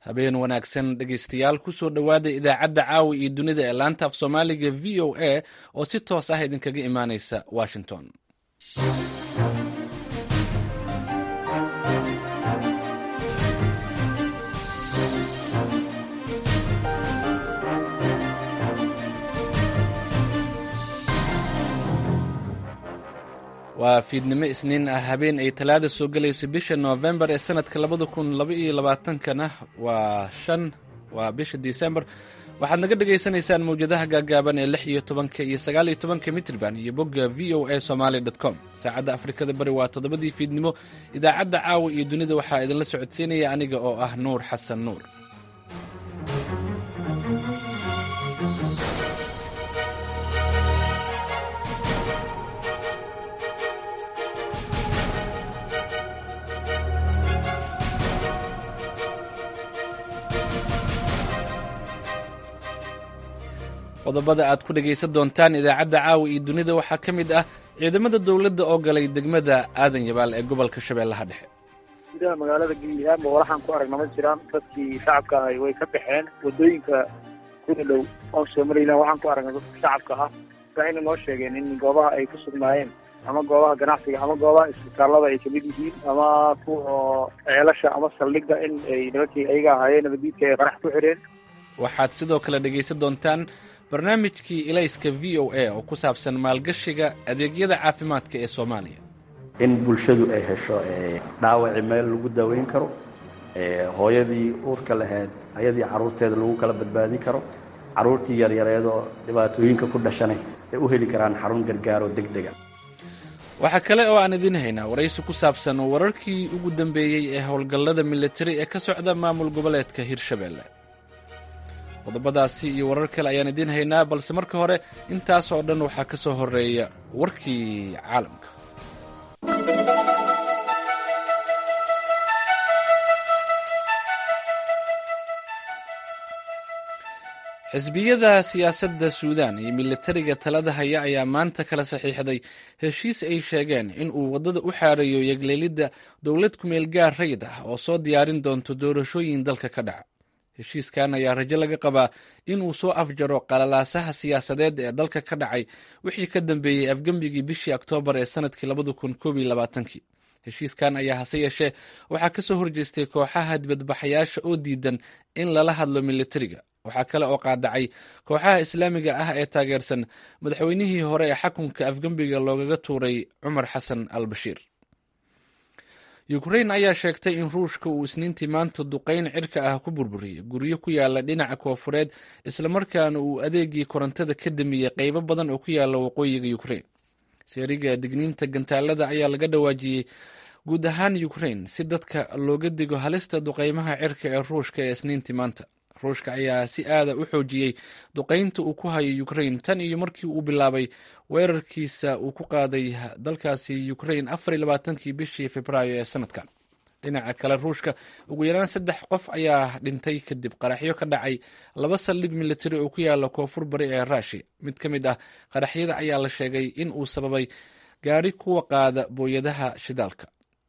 habeen wanaagsan dhegaystayaal kusoo dhowaada idaacadda caawa iyo dunida ee laanta af soomaaliga v o a oo si toos ah idinkaga imaanaysa washington waa fiidnimo isniin ah habeen ay talaada soo gelayso bisha noofembar ee sanadka labada kun laba iyo labaatankana waa shan waa bisha disembar waxaad naga dhagaysanaysaan mawjadaha gaagaaban ee lix iyo tobanka iyo sagaal iyo tobanka mitrban iyo bogga v o a somaali com saacadda afrikada bari waa toddobadii fiidnimo idaacadda caawa iyo dunida waxaa idinla socodsiinaya aniga oo ah nuur xasan nuur qodobada aad ku dhegaysan doontaan idaacadda caawa iyo dunida waxaa ka mid ah ciidamada dowladda oo galay degmada aadan yabaal ee gobolka shabeellaha dhexe gudaha magaalada geliyahaanba walaxaan ku aragna ma jiraan dadkii shacabka ahay way ka baxeen wadooyinka kuna dhow oon soo marayna waxaan ku aragna dadka shacabka ah waxayna noo sheegeen in goobaha ay ku sugnaayeen ama goobaha ganacsiga ama goobaha isbitaallada ay kamid yihiin ama kuwa ceelasha ama saldhigga in ay nimankii ayaga ahaayeen nabadiidka ay qarax ku xireen waxaad sidoo kale dhegaysan doontaan barnaamijkii ilayska v o a oo ku saabsan maalgashiga adeegyada caafimaadka ee soomaaliya in bulshadu ay hesho dhaawaci meel lagu daweyn karo hooyadii uurka lahayd ayadii carruurteeda lagu kala badbaadin karo carruurtii yaryareedoo dhibaatooyinka ku dhashanay ay u heli karaan xarun gargaaroo deg dega waxaa kale oo aan idiin haynaa waraysi ku saabsan wararkii ugu dambeeyey ee howlgallada militari ee ka socda maamul goboleedka hirshabeelle qodobadaasi iyo warar kale ayaan idiin haynaa balse marka hore intaas oo dhan waxaa ka soo horeeya warkii caalamka xisbiyada siyaasadda suudan iyo militariga talada haya ayaa maanta kala saxiixday heshiis ay sheegeen in uu waddada u xaareeyo yegleelidda dowlad kumeel gaar rayid ah oo soo diyaarin doonto doorashooyin dalka ka dhaca heshiiskan ayaa rajo laga qabaa inuu soo afjaro qalalaasaha siyaasadeed ee dalka ka dhacay wixii ka dambeeyey afgembigii bishii oktoobar ee sanadkii labada kun koob iyo labaatankii heshiiskan ayaa hase yeeshee waxaa ka soo horjeestay kooxaha dibadbaxayaasha oo diidan in lala hadlo militariga waxaa kale oo qaadacay kooxaha islaamiga ah ee taageersan madaxweynihii hore ee xakunka afgembiga loogaga tuuray cumar xasan al bashiir ukrain ayaa sheegtay in ruushka uu isniintii maanta duqayn cirka ah ku burburiyey guryo ku yaala dhinaca koofureed islamarkaana uu adeegii korontada ka damiyey qeybo badan oo ku yaala waqooyiga ukrain seeriga digniinta gantaalada ayaa laga dhawaajiyey guud ahaan ukrain si dadka looga digo halista duqeymaha cirka ee ruushka ee isniintii maanta ruushka ayaa si aada u xoojiyey duqaynta uu ku hayo ukrain tan iyo markii uu bilaabay weerarkiisa uu ku qaaday dalkaasi ukrain afar iyo labaatankii bishii februaayo ee sanadkan dhinaca kale ruushka ugu yaraan saddex qof ayaa dhintay kadib qaraxyo ka dhacay laba saldhig militari oo ku yaala koonfur bari ee rushia mid ka mid ah qaraxyada ayaa la sheegay in uu sababay gaari kuwa qaada booyadaha shidaalka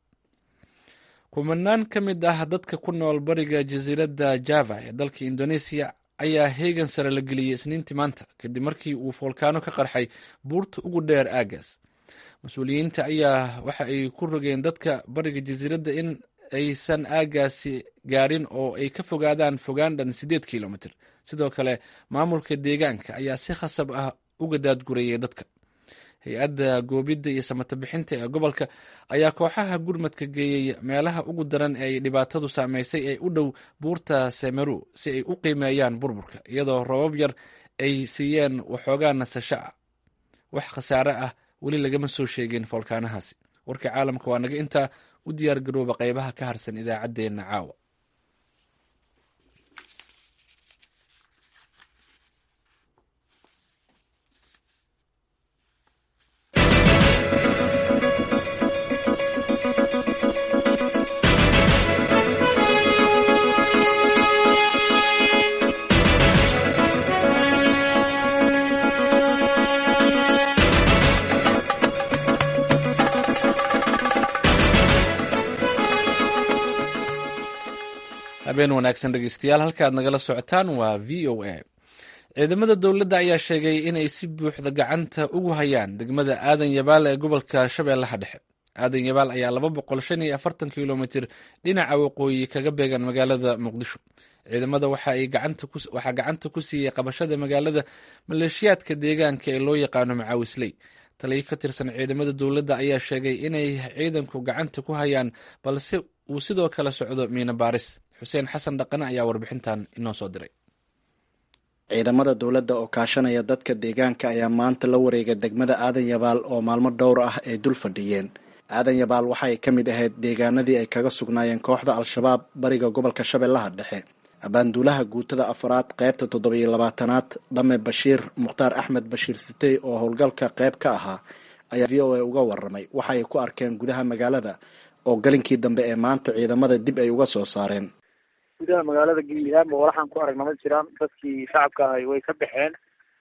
kumanaan ka mid ah dadka ku nool bariga jasiiradda java ee dalka indoneesiya ayaa heegan sare la geliyey isniintii maanta kadib markii uu foolkaano ka qarxay buurta ugu dheer aagaas mas-uuliyiinta ayaa waxa ay ku rogeen dadka bariga jasiiradda in aysan aagaasi gaarin oo ay ka fogaadaan fogaan dhan siddeed kilomitr sidoo kale maamulka deegaanka ayaa si khasab ah uga daadgurayay dadka hay-adda goobidda iyo samata bixinta ee gobolka ayaa kooxaha gurmadka geeyey meelaha ugu daran ee ay dhibaatadu saameysay ee u dhow buurta semeru si ay u qiimeeyaan burburka iyadoo robab yar ay siiyeen waxoogaa nasasho ah wax khasaare ah weli lagama soo sheegin foolkaanahaasi warka caalamka waa naga intaa u diyaar garooba qeybaha ka harsan idaacaddeenna caawa habeen wanaagsan dhegeystayaal halka aad nagala socotaan waa v o a ciidamada dowladda ayaa sheegay inay si buuxda gacanta ugu hayaan degmada aadan yabaal ee gobolka shabeellaha dhexe aadan yabaal ayaa laba boqol shan iyo afartan kilomitir dhinaca waqooyi kaga beegan magaalada muqdisho ciidamada waxaa gacanta ku siiyey qabashada magaalada maleeshiyaadka deegaanka ee loo yaqaano macaawisley taliyo ka tirsan ciidamada dowladda ayaa sheegay inay ciidanku gacanta ku hayaan balse uu sidoo kale socdo miina baaris xuseen xasan dhaqane ayaa warbixintan inoo soo diray ciidamada dowladda oo kaashanaya dadka deegaanka ayaa maanta la wareegay degmada aadan yabaal oo maalmo dhowr ah ay dul fadhiyeen aadan yabaal waxa ay ka mid ahayd deegaanadii ay kaga sugnaayeen kooxda al-shabaab bariga gobolka shabeellaha dhexe abaanduulaha guutada afaraad qaybta toddobiyo labaatanaad dhame bashiir mukhtaar axmed bashiir sitey oo howlgalka qayb ka ahaa ayaa v o a uga waramay waxa ay ku arkeen gudaha magaalada oo galinkii dambe ee maanta ciidamada dib ay uga soo saareen gudaha magaalada geliyahaanba walaxaan ku aragna ma jiraan dadkii shacabka ahay way ka baxeen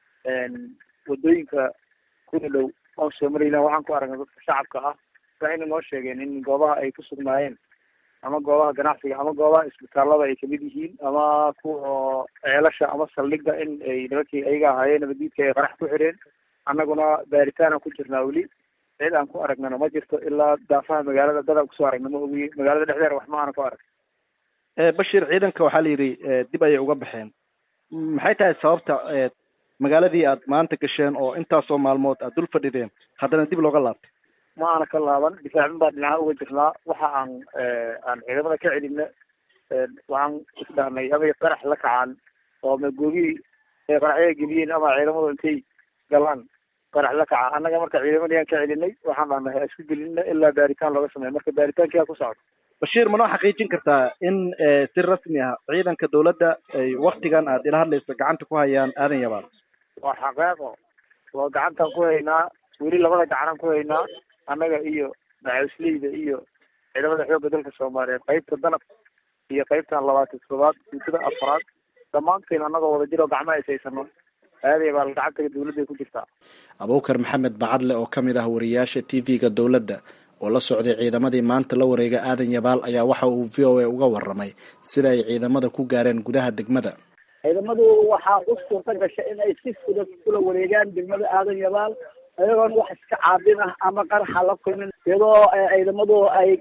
wadooyinka kuna dhow oon soo marayna waxaan ku aragna dadka shacabka ah waxayna noo sheegeen in goobaha ay ku sugnaayeen ama goobaha ganacsiga ama goobaha isbitaalada ay kamid yihiin ama kuwa ceelasha ama saldhigga in ay nimankii ayaga ahaayeen nabadiidka ay qarax ku xireen annaguna baaritaana ku jirnaa weli cid aan ku aragnana ma jirto ilaa daafaha magaalada dadaan kusoo aragna ma ogiye magaalada dhexdeeda wax ma aana ku arag bashir ciidanka waxaa la yidhi dib ayay uga baxeen maxay tahay sababta magaaladii aad maanta gasheen oo intaasoo maalmood aad dul fadhideen haddana dib looga laabtay ma aana ka laaban difaacin baa dhinaca uga jirnaa waxa aan aan ciidamada ka celina waxaan isdhahnay amay qarax la kacaan oo ma googihii ay qaraxyada geliyeen ama ciidamadu intay galaan qarax la kaca annaga marka ciidamadii aan ka celinay waxaan dhahnay ha isku gelina ilaa baaritaan looga sameeya marka baaritaankia ku socdo bashiir ma noo xaqiijin kartaa in si rasmi ah ciidanka dawladda ay waktigan aad ila hadlayso gacanta ku hayaan aadan yabaal waa xaqeeqo waa gacantaan ku haynaa weli labada gacanaan ku haynaa annaga iyo macawisleyda iyo ciidamada xoogga dalka soomaaliyeed qaybta danab iyo qaybtan labaatan toddobaad guutada afraad dhammaanteen annagoo wada jiro gacmo aysaysano aaday baa gacantaga dawladday ku jirtaa abuukar maxamed bacadle oo ka mid ah wariyaasha t v-ga dowladda oo la socday ciidamadii maanta la wareega aadan yabaal ayaa waxa uu v o a uga waramay sida ay ciidamada ku gaareen gudaha degmada ciidamadu waxaa u suurta gashay in ay si fudud kula wareegaan degmada aadan yabaal ayagoon wax iska caabin ah ama qaraxa la kulmin iyadoo ciidamadu ay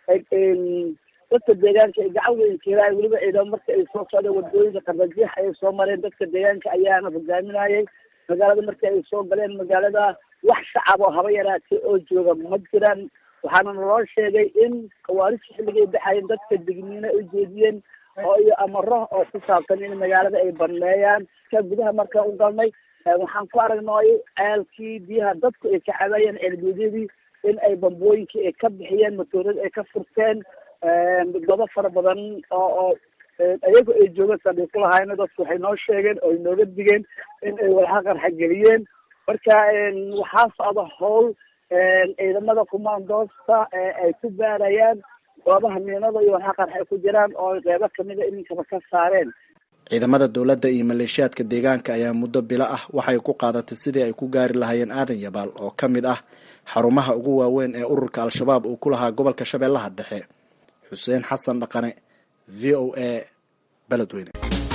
dadka deegaanka ay gacan weyn keelaay weliba ciidamo marka ay soo socdeen wadooyinka qardajiix ay soo mareen dadka deegaanka ayaana hogaaminayay magaalada markii ay soo galeen magaalada wax shacab oo haba yaraatay oo jooga ma jiraan waxaana naloo sheegay in kawaarisha xilligay baxayeen dadka digniino ay jeediyeen oo iyo amaro oo ku saabsan in magaalada ay baneeyaan ka gudaha markaan u galnay waxaan ku aragnay ceelkii biyaha dadku ay ka cabayeen ceelguudyadii in ay bambooyinkii ay ka bixiyeen matoorada ay ka furteen dado fara badan oo oo iyagu ay jooga saldhig ku lahaayna dadku waxay noo sheegeen oo ay nooga digeen in ay walxa qarxa geliyeen marka waxaa socda howl ciidamada kumaandoosta ay ku baarayaan goobaha miinada iyo walxa qarxa ay ku jiraan oo qeybo kamida iminkaba ka saareen ciidamada dowladda iyo maleeshiyaadka deegaanka ayaa muddo bilo ah waxay ku qaadatay sidii ay ku gaari lahaayeen aadan yabaal oo ka mid ah xarumaha ugu waaweyn ee ururka al-shabaab uu ku lahaa gobolka shabeellaha dhexe xuseen xasan dhaqane v o a beledweyne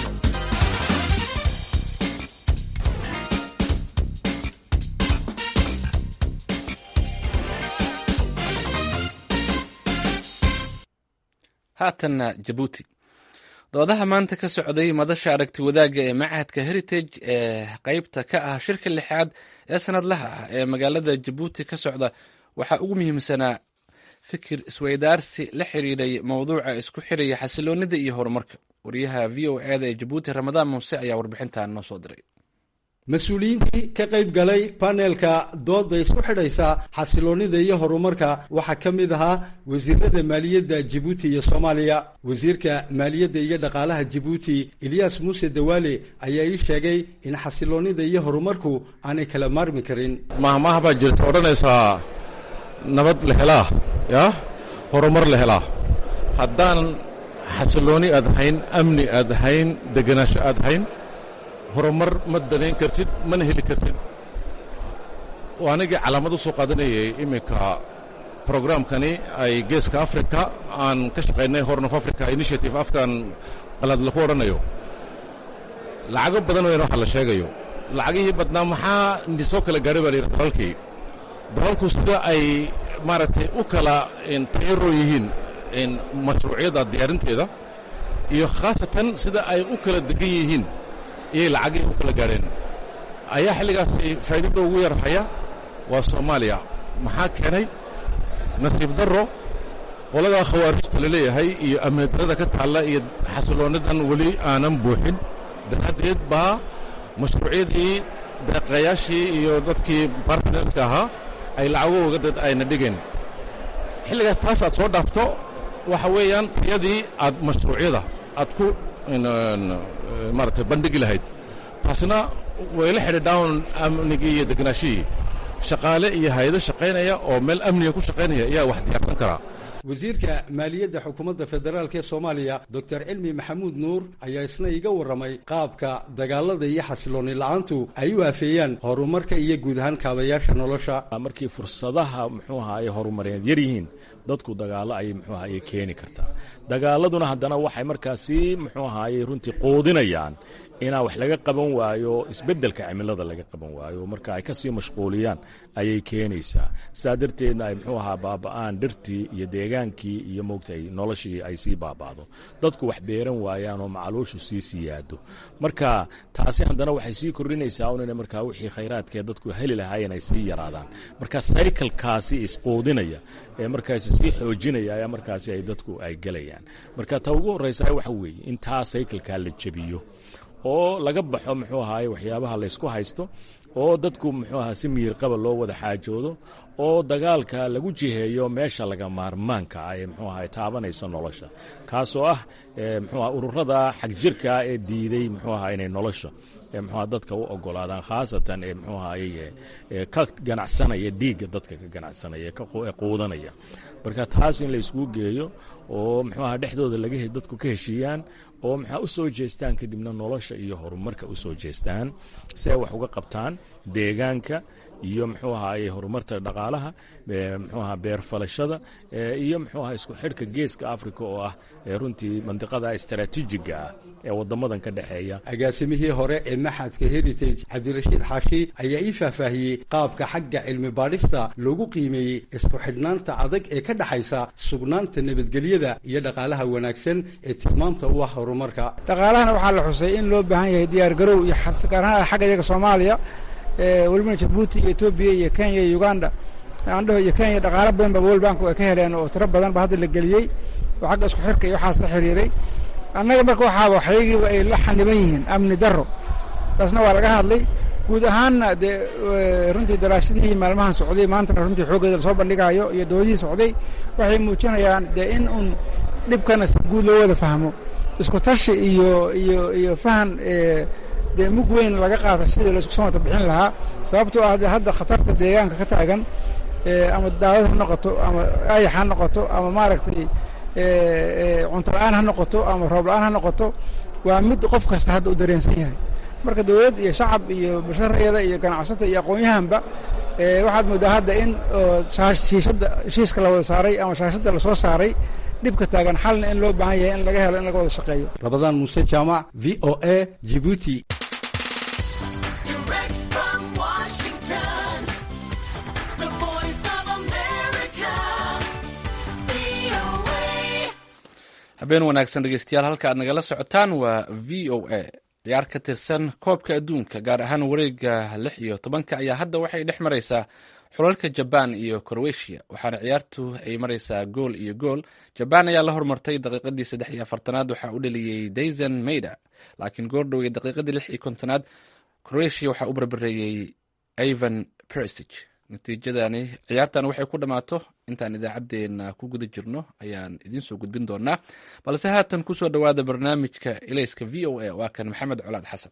haatanna jabuuti doodaha maanta ka socday madasha aragti wadaagga ee machadka heritage ee qeybta ka ah shirka lixaad ee sanadlaha ah ee magaalada jabuuti ka socda waxaa ugu muhiimsanaa fikir isweydaarsi la xiriiray mowduuca isku xiraya xasiloonida iyo horumarka wariyaha v o eda ee jabuuti ramadaan muuse ayaa warbixintan noo soo diray mas-uuliyiintii ka qayb galay paneelka dooda isku xidhaysa xasiloonida iyo horumarka waxaa ka mid ahaa wasiirada maaliyadda jibuuti iyo soomaaliya wasiirka maaliyadda iyo dhaqaalaha jibuuti eliyas muuse dawaale ayaa ii sheegay in xasiloonida iyo horumarku aanay kala maarmi karin mahmaah baa jirta odhanaysaa nabad la helaa yaa horumar la helaa haddaan xasilooni aad hayn amni aad hayn degenaansho aad hayn horumar ma danayn kartid mana heli kartid anigii calaamad u soo qaadanayay iminka programkani ay geeska africa aan ka shaqaynay horn of africa initiative afkan qalaad laku odhanayo lacago badan weyn waxa la sheegayo lacagihii badnaa maxaa soo kala gaadhay baa la yidhi dalalkii dalalku sida ay maaragtay u kala tayaro yihiin mashruucyada diyaarinteeda iyo khaasatan sida ay u kala degan yihiin iyay lacagihii u kala gaadheen ayaa xilligaasi faa'iidada ugu yar haya waa soomaaliya maxaa keenay nasiib darro qoladaa khawaarijta la leeyahay iyo amni darada ka taalla iyo xasilloonnidan weli aanan buuxin daraaddeed baa mashruucyadii deeqayaashii iyo dadkii bartnerska ahaa ay lacagooga dad ayna dhigeen xilligaas taas aad soo dhaafto waxa weeyaan tayadii aad mashruucyada aad ku maaragtay bandhigi lahayd taasna way la xidhiidhaan amnigii iyo degnaashihii shaqaale iyo hay-ado shaqaynaya oo meel amniga ku shaqaynaya ayaa wax diyaarsan karaa wasiirka maaliyadda xukuumadda federaalk ee soomaaliya doctor cilmi maxamuud nuur ayaa isna iga warramay qaabka dagaalada iyo xasilooni la-aantu ay u afeeyaan horumarka iyo guud ahaan kaabayaasha nolosha markii fursadaha muxuu aha ay horumareed yar yihiin dadku dagaallo ayay muxuu ahaye keeni kartaa dagaaladuna haddana waxay markaasi muxuu ahaye runtii quudinayaan inaa wax laga qaban waayo isbeddelka cimilada laga qaban waayo marka ay ka sii mashquuliyaan ayay keenaysaa saa darteedna ay muxuu ahaa baaba'aan dhirtii iyo deegaankii iyo moogtay noloshii ay sii baaba'do dadku wax beeran waayaan oo macaluushu sii siyaado marka taasi haddana waxay sii kordhinaysaa un ina markaa wixii khayraadkee dadku heli lahaayeen ay sii yaraadaan marka saykalkaasi isquudinaya ee markaasi sii xoojinaya ayaa markaasi ay dadku ay gelayaan marka ta ugu horraysa waxa weeye in taa saykalkaa la jebiyo oo laga baxo muxuu ahaay waxyaabaha laysku haysto oo dadku muxuu ahaa si miyirqaba loo wada xaajoodo oo dagaalka lagu jiheeyo meesha laga maarmaanka ah ee muxuu ahaay taabanayso nolosha kaasoo ah muxuu aha ururada xagjirka ee diiday muxuu ahaa inay nolosha mxua dadka u ogolaadaan khaasatan ee mxuu ahaye ka ganacsanaya dhiigga dadka ka ganacsanaya ee quudanaya marka taas in la iskugu geeyo oo mxuu aha dhexdooda laga dadku ka heshiiyaan oo maxaa u soo jeestaan kadibna nolosha iyo horumarka u soo jeestaan si ay wax uga qabtaan deegaanka iyo muxuu ahaye horumarta dhaqaalaha muxuu aha beerfalashada iyo muxuu aha isku xidhka geeska africa oo ah runtii mandiqada istaraatiijiga ah ee wadamadan ka dhexeeya agaasimihii hore ee maxadka heritage cabdirashiid xaashi ayaa ii faahfaahiyey qaabka xagga cilmi baadhista loogu qiimeeyey isku xidhnaanta adag ee ka dhexaysa sugnaanta nabadgelyada iyo dhaqaalaha wanaagsan ee tilmaamta u ah horumarka dhaqaalahana waxaa la xusay in loo baahan yahay diyaar garow iyo gaar ahaan xagga iyaga soomaaliya welibana jabuuti iyo etoobiya iyo kenya iyo uganda andhaho iyo kenya dhaqaalo badan ba world bank ay ka heleen oo tiro badan ba hadda la geliyey oo xagga isku xirka iyo waxaas la xiriiray annaga marka waxaaba waxyagiiba ay la xaniban yihiin amni darro taasna waa laga hadlay guud ahaanna dee runtii daraasadihii maalmahan socday maantana runtii xooggeeda lasoo bandhigaayo iyo doodihii socday waxay muujinayaan dee in uun dhibkana si guud loo wada fahmo isku tashi iyo iyo iyo fahan dee mug weyn laga qaata sidii laisku samata bixin lahaa sababtoo ah de hadda khatarta deegaanka ka taagan ama daawad ha noqoto ama ayax ha noqoto ama maaragtay cunto la-aan ha noqoto ama roob la-aan ha noqoto waa mid qof kasta hadda u dareensan yahay marka dawlad iyo shacab iyo basharayada iyo ganacsata iyo aqoon-yahanba waxaad moodaa hadda in shiishadda heshiiska la wada saaray ama shaashadda lasoo saaray dhibka taagan xalna in loo baahan yahay in laga helo in laga wada shaqeeyo rabadaan muuse jaamac v o a jibuuti habeen wanaagsan dhegeystayaal halka aad nagala socotaan waa v o a ciyaar ka tirsan koobka adduunka gaar ahaan wareega lix iyo tobanka ayaa hadda waxay dhex maraysaa xulalka jabaan iyo crowetiya waxaana ciyaartu ay maraysaa gool iyo gool jabaan ayaa la hormartay daqiiqadii saddex iyo afartanaad waxaa u dhaliyey dayson mayda laakiin goordhowey daqiiqadii lix iyo kontonaad croatia waxaa u barbareeyey ivan perisig natiijadani ciyaartan waxay ku dhammaato intaan idaacaddeenna ku guda jirno ayaan idiin soo gudbin doonaa balse haatan kusoo dhowaada barnaamijka ilayska v o a waa kan maxamed colaad xasan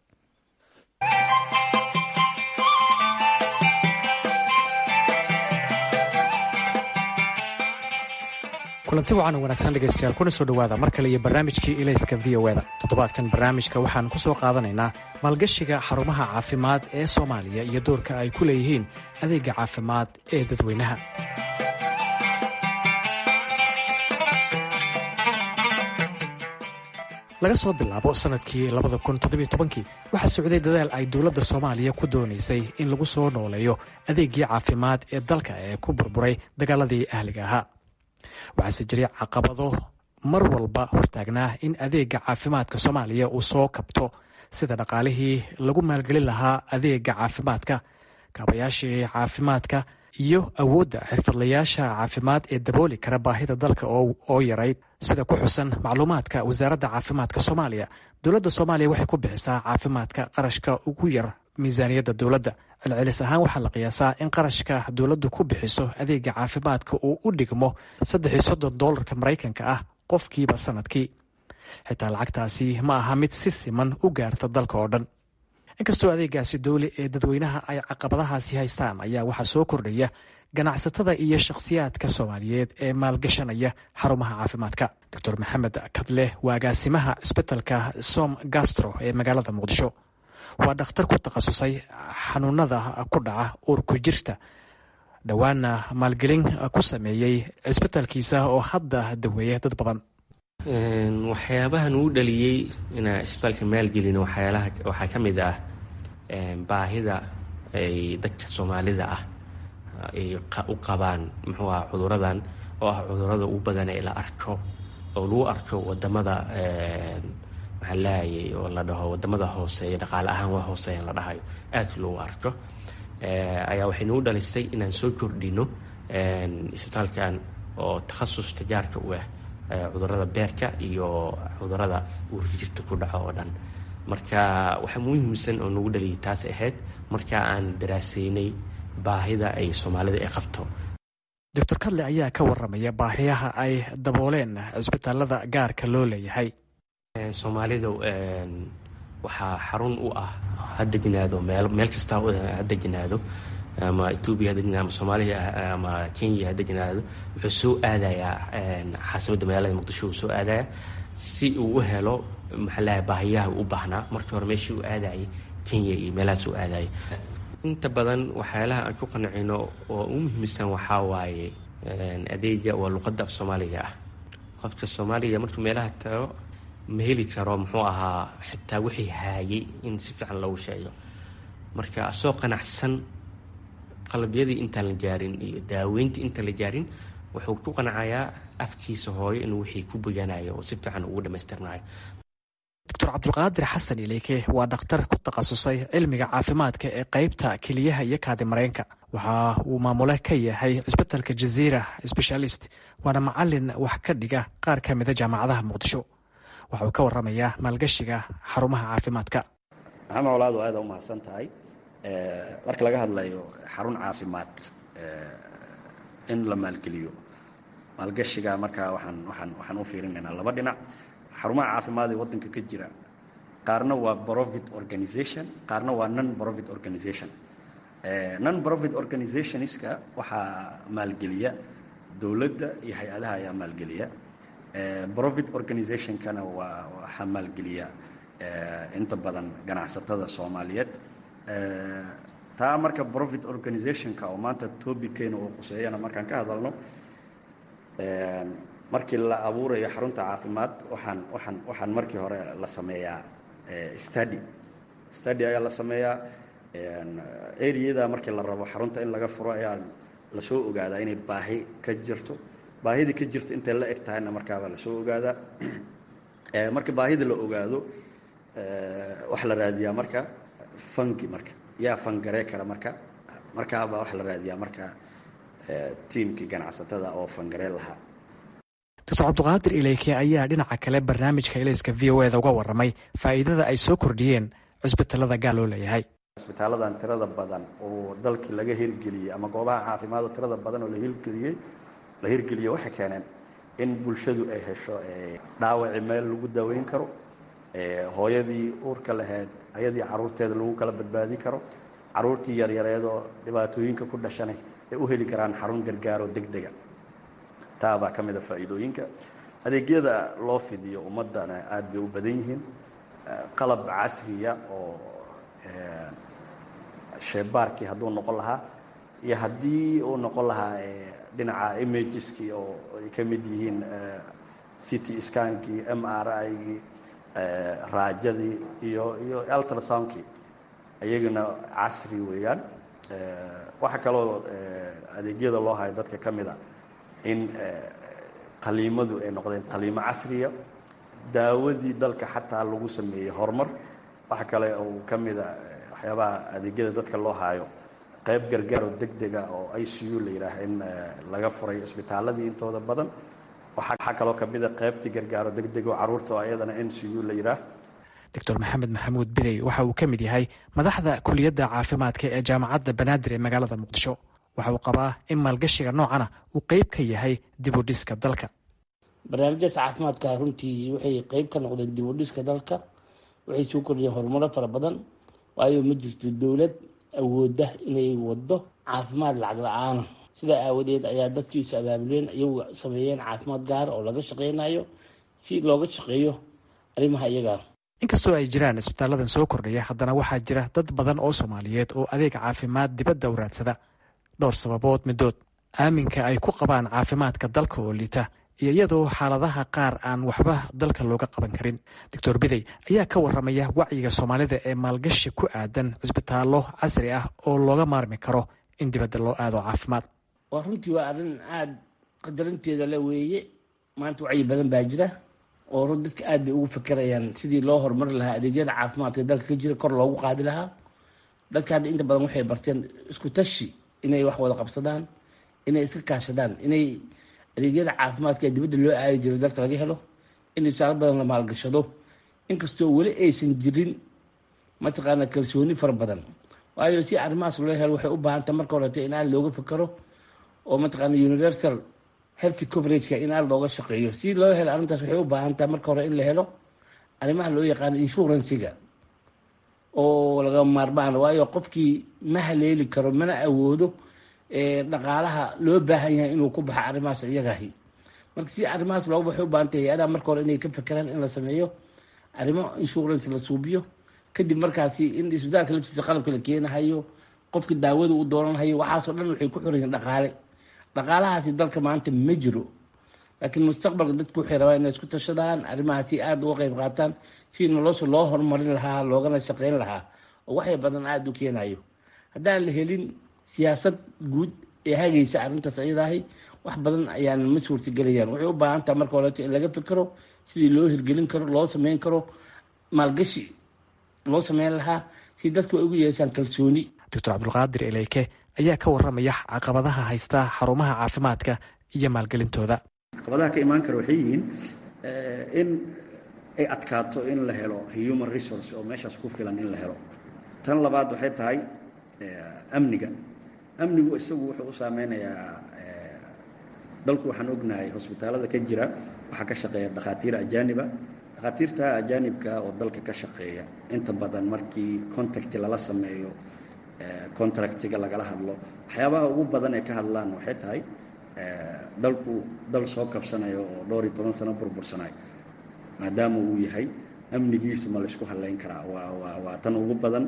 kulanti wacan wanaagsan dhegaystayaal kuna soo dhowaada mar kale iyo barnaamijkii ilayska v o eda toddobaadkan barnaamijka waxaan ku soo qaadanaynaa maalgashiga xarumaha caafimaad ee soomaaliya iyo doorka ay ku leeyihiin adeegga caafimaad ee dadweynaha laga soo bilaabo sannadkii labada kun toddobiyo tobankii waxaa socday dadaal ay dowladda soomaaliya ku doonaysay in lagu soo nooleeyo adeegii caafimaad ee dalka ee ku burburay dagaaladii ahliga ahaa waxaase jiray caqabado mar walba hortaagnaa in adeega caafimaadka soomaaliya uu soo kabto sida dhaqaalihii lagu maalgelin lahaa adeega caafimaadka kaabayaashii caafimaadka iyo awoodda xirfadlayaasha caafimaad ee dabooli kara baahida dalka oo yarayd sida ku xusan macluumaadka wasaaradda caafimaadka soomaaliya dowladda soomaaliya waxay ku bixisaa caafimaadka qarashka ugu yar miisaaniyadda dowladda celcelis ahaan waxaa la qiyaasaa in qarashka dowladdu ku bixiso adeega caafimaadka uu u dhigmo saddex iyo soddon doolarka maraykanka ah qofkiiba sanadkii xitaa lacagtaasi ma aha mid si siman u gaarta dalka oo dhan inkastoo adeegaasi dowli ee dadweynaha ay caqabadahaasi haystaan ayaa waxaa soo kordhaya ganacsatada iyo shakhsiyaadka soomaaliyeed ee maalgashanaya xarumaha caafimaadka doctor maxamed kadle waa agaasimaha cisbitalka som gastro ee magaalada muqdisho waa dhakhtar ku takhasusay xanuunada ku dhaca uurku jirta dhowaana maalgelin ku sameeyey cisbitalkiisa oo hadda daweeya dad badan waxyaabahan uu dhaliyey inaa isbitaalka maalgelin waxyaalaha waxaa ka mid ah baahida ay dadka soomaalida ah ay u qabaan muxuu ah cuduradan oo ah cudurada ugu badan ee la arko oo lagu arko wadamada maxaa lahayay oo la dhaho wadamada hooseeya dhaqaale ahaan waa hooseeyan la dhahayo aad loogu arko ayaa waxay nagu dhalistay inaan soo kordhino isbitaalkan oo takhasus tajaarka u ah cudurada beerka iyo cudurada uurjirta ku dhaco oo dhan marka waxaa muhiimsan oo nagu dhaliyay taas ahayd marka aan daraaseynay baahida ay soomaalida ay qabto doctor kadle ayaa ka waramaya baahiyaha ay dabooleen cisbitaalada gaarka loo leeyahay soomaalida waxaa xarun u ah ha degnaado meel kasta ha degnaado ama etoobiya ha degnaado ama soomaaliya ama kenya ha degnaado wuxuu soo aadayaa caasimada magaalada muqdisho uu soo aadaya si uu u helo maxaa lahay baahiyaha u baahnaa markii hore meeshii uu aadayay kenya iyo meelahaas uu aadayay inta badan waxyaalaha aan ku qancino oo u muhiimsan waxaa waaye adeega waa luqadda af soomaaliga ah qofka soomaaliga markuu meelaha tago ma heli karo muxuu ahaa xitaa wixii haayay in si fiican loogu sheego marka asoo qanacsan qalabyadii intaan la gaarin iyo daaweyntii intaan la gaarin wuxuu ku qanacayaa afkiisa hooyo inuu wixii ku boganayo oo si fiican ugu dhamaystirnayo doctor cabdulqaadir xasan ileyke waa dhakhtar ku takhasusay cilmiga caafimaadka ee qeybta keliyaha iyo kaadi mareenka waxa uu maamule ka yahay cisbitalka jaziira sbeshaalist waana macalin wax ka dhiga qaar ka mida jaamacadaha muqdisho waxa uu ka waramayaa maalgashiga xarumaha caafimaadka maxamed walaadu aada u mahadsan tahay marka laga hadlayo xarun caafimaad in la maalgeliyo maalgashiga markaa waxaan waxaan waxaan u fiirinaynaa laba dhinac xarumaha caafimaad ee waddanka ka jira qaarna waa profit organization qaarna waa non profit organization non profit organizationska waxaa maalgeliya dowladda iyo hay-adaha ayaa maalgeliya profit organizationkana waa waxaa maalgeliya inta badan ganacsatada soomaaliyeed taa marka profit organizationka oo maanta tobiceena uu quseeyana markaan ka hadalno markii la abuurayo xarunta caafimaad waxaan waxaan waxaan markii hore la sameeyaa study study ayaa la sameeyaa areada markii la rabo xarunta in laga furo ayaa lasoo ogaadaa inay baahi ka jirto baahidii ka jirto intay la eg tahayna markaabaa lasoo ogaadaa marka baahida la ogaado waxa la raadiyaa marka fangi marka yaa fangaree kara marka markaabaa waxa la raadiyaa marka tiimkii ganacsatada oo fangaree lahaa doctor cabduqaadir ileyke ayaa dhinaca kale barnaamijka ilayska v o eda uga waramay faa'iidada ay soo kordhiyeen cusbitalada gaar loo leeyahay isbitaaladan tirada badan oo dalkii laga hirgeliyey ama goobaha caafimaad oo tirada badan oo la hirgeliyey la hirgeliyo waxay keeneen in bulshadu ay hesho dhaawaci meel lagu daweyn karo hooyadii uurka lahayd ayadii caruurteeda lagu kala badbaadin karo caruurtii yaryareedoo dhibaatooyinka ku dhashanay ay u heli karaan xarun gargaaroo deg dega taabaa ka mida faa'iidooyinka adeegyada loo fidiyo ummaddana aada bay u badan yihiin qalab casriya oo sheebaarkii hadduu noqon lahaa iyo haddii uu noqon lahaa dhinaca imageski oo ay ka mid yihiin city skankii m r igii raajadii iyo iyo ultrasoundkii iyagana casri weeyaan waxaa kaloo adeegyada loo hayo dadka ka mid a in qaliimadu ay noqdeen qaliimo casriya daawadii dalka xataa lagu sameeyey horumar waxa kale uu ka mid a waxyaabaha adeegyada dadka loo haayo qayb gargaaro deg dega oo i c u la yidhaaha in laga furay isbitaaladii intooda badan waxaa kaloo ka mid a qaybtii gargaaro deg deg oo carruurta oo ayadana n c u la yidhaah doctor maxamed maxamuud bidey waxa uu ka mid yahay madaxda kuliyadda caafimaadka ee jaamacadda banaadir ee magaalada muqdisho waxa uu qabaa in maalgashiga noocana uu qeyb ka yahay dibudhiska dalka barnaamijyaas caafimaadka runtii waxay qeyb ka noqdeen dibudhiska dalka waxay soo kordhiyeen horumaro fara badan waayo ma jirto dowlad awooda inay wado caafimaad lacag la-aana sidaa aawadeed ayaa dadkii is abaabuleen iyagu sameeyeen caafimaad gaar oo laga shaqeynayo si looga shaqeeyo arrimaha iyagaa inkastoo ay jiraan isbitaaladan soo kordhaya haddana waxaa jira dad badan oo soomaaliyeed oo adeeg caafimaad dibadda u raadsada dhowr sababood midood aaminka ay ku qabaan caafimaadka dalka oo liita iyo iyadoo xaaladaha qaar aan waxba dalka looga qaban karin doctor bidey ayaa ka waramaya wacyiga soomaalida ee maalgashi ku aadan cisbitaallo casri ah oo looga maarmi karo in dibadda loo aado caafimaad waa runtii waa arrin aada qadarinteeda le weeye maanta wacyi badan baa jira oo run dadka aad bay ugu fakerayaan sidii loo horumari lahaa adeegyada caafimaadka dalka ka jira kor loogu qaadi lahaa dadka hadda inta badan waxay barteen isku tashi inay wax wada qabsadaan inay iska kaashadaan inay adeegyada caafimaadka ee dibadda loo aadi jiro dalka laga helo in isaalo badan la maalgashado inkastoo weli aysan jirin mataqaana kalsooni fara badan waayo si arrimahaas loo helo waxay u baahantah marka horete in aad looga fakero oo mataqaana universal healthy coverageka in aad looga shaqeeyo si loo helo arrintaas waxay u baahan tahay marka hore in la helo arrimaha loo yaqaano insuranciga oo laga maarmaan waayo qofkii ma haleeli karo mana awoodo dhaqaalaha loo baahan yahay inuu ku baxo arrimahaas iyagahi marka si arrimahaas looga waxay u baahan tahay hay-adaha marka hore inay ka fekeraan in la sameeyo arrimo insurance la suubiyo kadib markaasi in isbitaalka laftiisa qalabka la keenahayo qofka daawada u dooranhayo waxaasoo dhan waxay ku xiran yihiin dhaqaale dhaqaalahaasi dalka maanta ma jiro laakiin mustaqbalka dadku waxay rabaan inay isku tashadaan arrimahaasi aada uga qeyb qaataan si nolosha loo horumarin lahaa loogana shaqeyn lahaa oo waxay badan aada u keenayo haddaan la helin siyaasad guud ee hagaysa arrintaas ayadaahi wax badan ayaan ma suurtagelayaan waxay u baahan taha marka horeeto in laga fikero sidii loo hirgelin karo loo sameyn karo maalgashi loo sameyn lahaa si dadku ay ugu yeeshaan kalsooni doctor cabdulqaadir eleyke ayaa ka waramaya caqabadaha haysta xarumaha caafimaadka iyo maalgelintooda caqabadaha ka imaan kara waxay yihiin in ay adkaato in la helo human resource oo meeshaas ku filan in la helo tan labaad waxay tahay amniga amnigu isagu wuxuu u saameynayaa dalku waxaan ognahay hosbitaalada ka jira waxaa ka shaqeeya dhakhaatiir ajaaniba dhakhaatiirta ajaanibka oo dalka ka shaqeeya inta badan markii contacti lala sameeyo contractiga lagala hadlo waxyaabaha ugu badan ee ka hadlaan waxay tahay dalku dal soo kabsanayo oo dhowr iyo toban sano burbursanayo maadaama uu yahay amnigiisa ma laysku hadlayn karaa waa waa waa tan ugu badan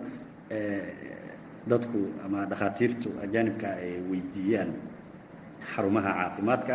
dadku ama dhakhaatiirtu ajaanibka ay weydiiyaan xarumaha caafimaadka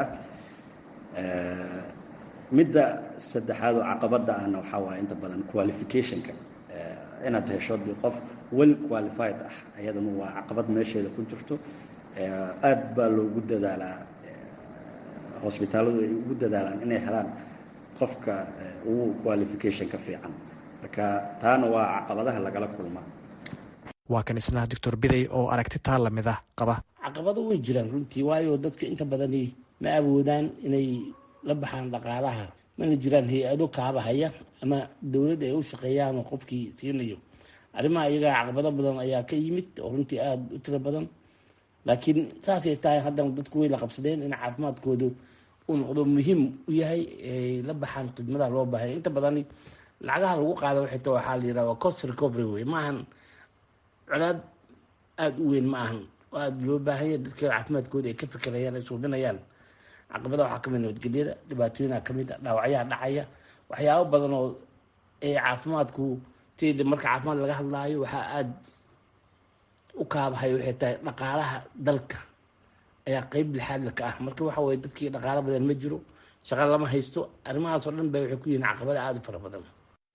midda saddexaad oo caqabadda ahna waxaa waaya inta badan qualificationka inaad hesho de qof well qualified ah ayadana waa caqabad meesheeda ku jirto aad baa loogu dadaalaa hosbitaaladu ay ugu dadaalaan inay helaan qofka ugu qualification ka fiican marka taana waa caqabadaha lagala kulmaa waa kan isna doctor bidey oo aragti taa lamid ah qaba caqabado way jiraan runtii waayo dadku inta badani ma awoodaan inay la baxaan dhaqaalaha mana jiraan hay-ado kaabahaya ama dowladda ay u shaqeeyaan oo qofkii siinayo arrimaha iyagaa caqabado badan ayaa ka yimid oo runtii aada u tiro badan laakiin saasay tahay haddana dadku way la qabsadeen in caafimaadkoodu uu noqdo muhiim u yahay ay la baxaan khidmadaha loo baahaya inta badani lacagaha lagu qaada waxay ta waxaa la yidhaha waa cost recovery wey ma ahan colaad aada u weyn ma ahan oo aada loo baahanya dadka caafimaadkooda ay ka fikirayaan ay suubinayaan caqabada waxaa kamid nabadgelyada dhibaatooyinha kamid a dhaawacyaha dhacaya waxyaabo badan oo ee caafimaadku td marka caafimaad laga hadlaayo waxaa aada u kaabahay waxay tahay dhaqaalaha dalka ayaa qeyb lixaadla ka ah marka waxa weye dadkii dhaqaalo badan ma jiro shaqa lama haysto arrimahaas oo dhan ba waxay ku yihiin caqabada aada u fara badan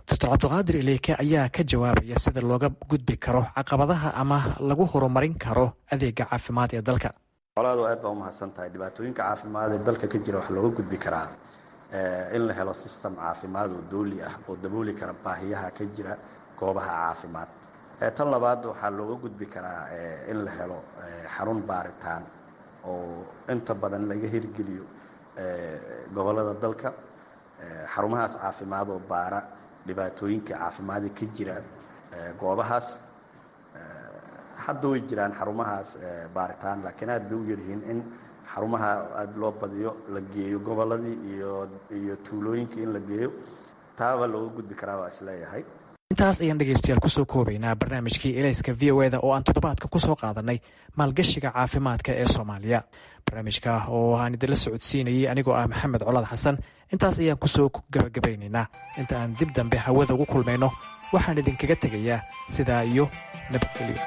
doctor cabdiqaadir ileyke ayaa ka jawaabaya sida looga gudbi karo caqabadaha ama lagu horumarin karo adeega caafimaad ee dalka colaadu aad baa umahadsan tahay dhibaatooyinka caafimaad ee dalka ka jira waxaa looga gudbi karaa in la helo system caafimaad oo dooli ah oo dabooli kara baahiyaha ka jira goobaha caafimaad tan labaad waxaa looga gudbi karaa in la helo xarun baaritaan oo inta badan laga hirgeliyo gobolada dalka xarumahaas caafimaad oo baara dhibaatooyinka caafimaada ka jira goobahaas hadda way jiraan xarumahaas baaritaan laakiin aad bay u yaryihiin in xarumaha aada loo badiyo la geeyo goboladii iyo iyo tuulooyinkii in la geeyo taaba looga gudbi karaa waa isleeyahay intaas ayaan dhegeystayaal kusoo koobaynaa barnaamijkii elayska v o eda oo aan toddobaadka kusoo qaadanay maalgashiga caafimaadka ee soomaaliya barnaamijka oo aan idinla socodsiinayay anigoo ah maxamed colaad xasan intaas ayaan kusoo gabagabaynaynaa inta aan dib dambe hawada ugu kulmayno waxaan idinkaga tegayaa sidaa iyo nabadgelyo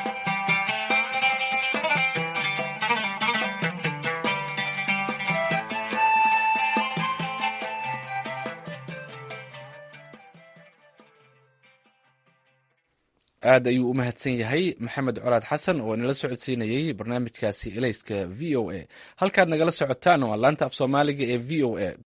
aad ayuu u mahadsan yahay maxamed colaad xasan oo inala socodsiinayey barnaamijkaasi elayska v o a halkaad nagala socotaan waa laanta af soomaaliga ee v o a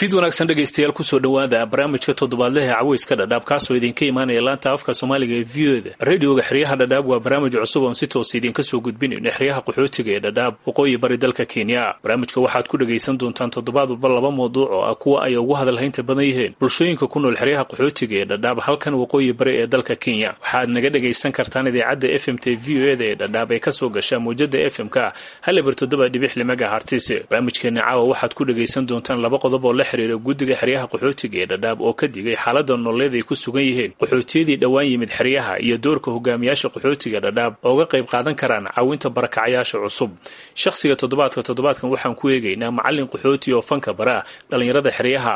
fid wanaagsan dhegaystayaal kusoo dhowaada barnaamijka toddobaadlehe caweyska dhadhaab kaasoo idinka imaanaya laanta afka soomaaliga ee v o da radioga xeryaha dhadhaab waa barnaamij cusub oon si toos idinka soo gudbinayno xeryaha qaxootiga ee dhadhaab waqooyi bari dalka kenya barnaamijka waxaad ku dhagaysan doontaan toddobaad walba laba mawduuc oo ah kuwa ay ugu hadalhaynta badan yihiin bulshooyinka ku nool xeryaha qaxootiga ee dhadhaab halkan waqooyi bari ee dalka kenya waxaad naga dhagaysan kartaan idaacadda f m t v o da ee dhadhaab ee kasoo gasha mawjada f m-ka halibar toddoba dhibix limaga hartis barnaamijkeena caawa waxaad ku dhagaysan doontaan laba qodob oo la xiriira guddiga xeryaha qaxootiga ee dhadhaab oo ka digay xaalada nololeed ay ku sugan yihiin qaxootiyadii dhowaan yimid xeryaha iyo doorka hogaamiyaasha qaxootiga dhadhaab ooga qayb qaadan karaan caawinta barakacayaasha cusub shakhsiga toddobaadka toddobaadkan waxaan ku eegaynaa macallin qaxooti oo fanka bara dhallinyarada xeryaha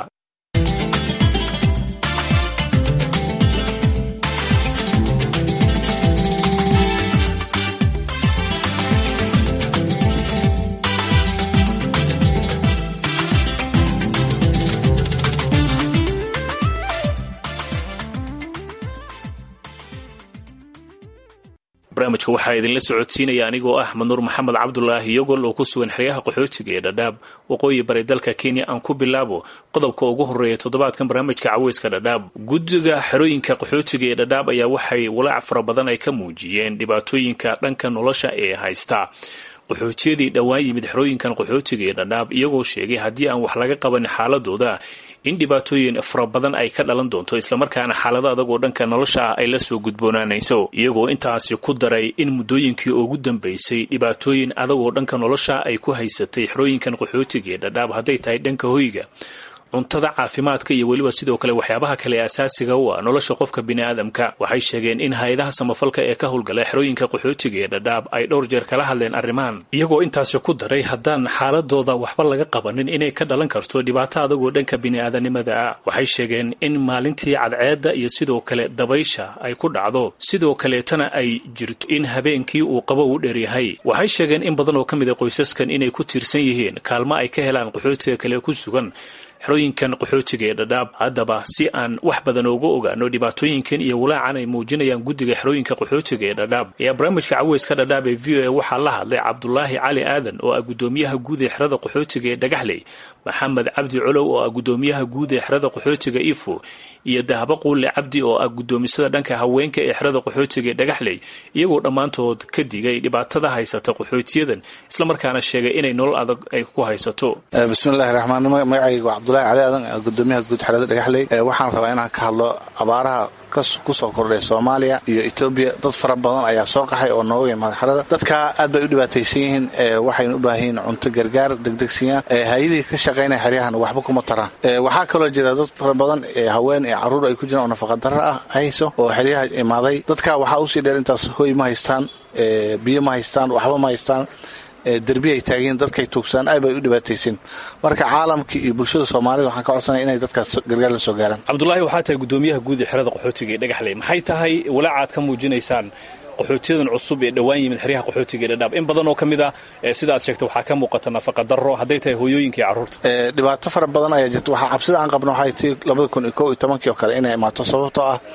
barnaamijka waxaa idinla socodsiinaya anigoo ah manuur maxamed cabdulaahi yogol oo ku sugan xeryaha qaxootiga ee dhadhaab waqooyi bari dalka kenya aan ku bilaabo qodobka ugu horeeya toddobaadkan barnaamijka caweyska dhadhaab guddiga xerooyinka qaxootiga ee dhadhaab ayaa waxay walaac fara badan ay ka muujiyeen dhibaatooyinka dhanka nolosha ee haysta qaxootiyadii dhowaan yimid xerooyinkan qaxootiga ee dhadhaab iyagoo sheegay haddii aan wax laga qabanin xaaladooda in dhibaatooyin fara badan ay ka dhalan doonto islamarkaana xaalado adag oo dhanka nolosha ah ay la soo gudboonaanayso iyagoo intaasi ku daray in muddooyinkii ugu dambaysay dhibaatooyin adag oo dhanka nolosha ay ku haysatay xerooyinkan qaxootiga ee dhadhaab hadday tahay dhanka hoyga cuntada caafimaadka iyo weliba sidoo kale waxyaabaha kale asaasiga u ah nolosha qofka biniaadamka waxay sheegeen in hay-adaha samafalka ee ka howlgala xerooyinka qaxootiga ee dhadhaab ay dhowr jeer kala hadleen arrimahan iyagoo intaasi ku daray haddaan xaaladooda waxba laga qabanin inay ka dhalan karto dhibaato adagoo dhanka bini'aadanimada ah waxay sheegeen in maalintii cadceedda iyo sidoo kale dabaysha ay ku dhacdo sidoo kaleetana ay jirto in habeenkii uu qabo u dheeryahay waxay sheegeen in badan oo ka mid a qoysaskan inay ku tiirsan yihiin kaalmo ay ka helaan qaxootiga kale ku sugan xerooyinkan qaxootiga ee dhadhaab haddaba si aan wax badan ooga ogaano dhibaatooyinkan iyo walaacan ay muujinayaan guddiga xerooyinka qaxootiga ee dhadhaab ayaa barnaamijka caweyska dhadhaab ee v o a waxaa la hadlay cabdulaahi cali aadan oo ah guddoomiyaha guud ee xerada qaxootiga ee dhagaxley maxamed cabdi colow oo ah guddoomiyaha guud ee xerada qaxootiga ifo iyo dahabo quulle cabdi oo ah guddoomisada dhanka haweenka ee xerada qaxootiga ee dhagaxley iyagoo dhammaantood ka digay dhibaatada haysata qaxootiyadan islamarkaana sheegay inay nolol adag ay ku haysato bismillahi raxmaan magacayga waa cabdulahi cali aadan gudoomiyaha guud xerada dhagaxley waxaan rabaa inaan ka hadlo abaaraha kusoo kordhay soomaaliya iyo etoobiya dad fara badan ayaa soo qaxay oo nooga imaada xerada dadka aad bay u dhibaataysan yihiin waxayna u baahan yihiin cunto gargaar degdegsiya hay-adihii ka shaqaynaya xeryahan waxba kuma taraan waxaa kaloo jira dad fara badan haween ee caruur ay ku jiraan oo nafaqadaro ah hayso oo xeryaha imaaday dadka waxaa usii dheer intaas hoy ma haystaan biyo ma haystaan waxba ma haystaan derbi ay taagiin dadkay tuugsaan aad bay u dhibaataysin marka caalamkii iyo bulshada soomaalida waxaan ka codsanaya inay dadkaas gargaar la soo gaaraan cabdulaahi waxaa tahay guddoomiyaha guud ee xerada qaxootiga ee dhagaxley maxay tahay walaacaad ka muujinaysaan qaxootiyadan cusub ee dhowaan yimid xeryaha qaxootiga ee dhadhaab in badan oo ka mid ah sida aad sheegtay waxaa ka muuqata nafaqa darro hadday tahay hooyooyinka iyo carruurta dhibaato fara badan ayaa jirta waxaa cabsida aan qabno waxay tii labada kun iyo kow iyo tobankii oo kale inay imaato sababtoo ah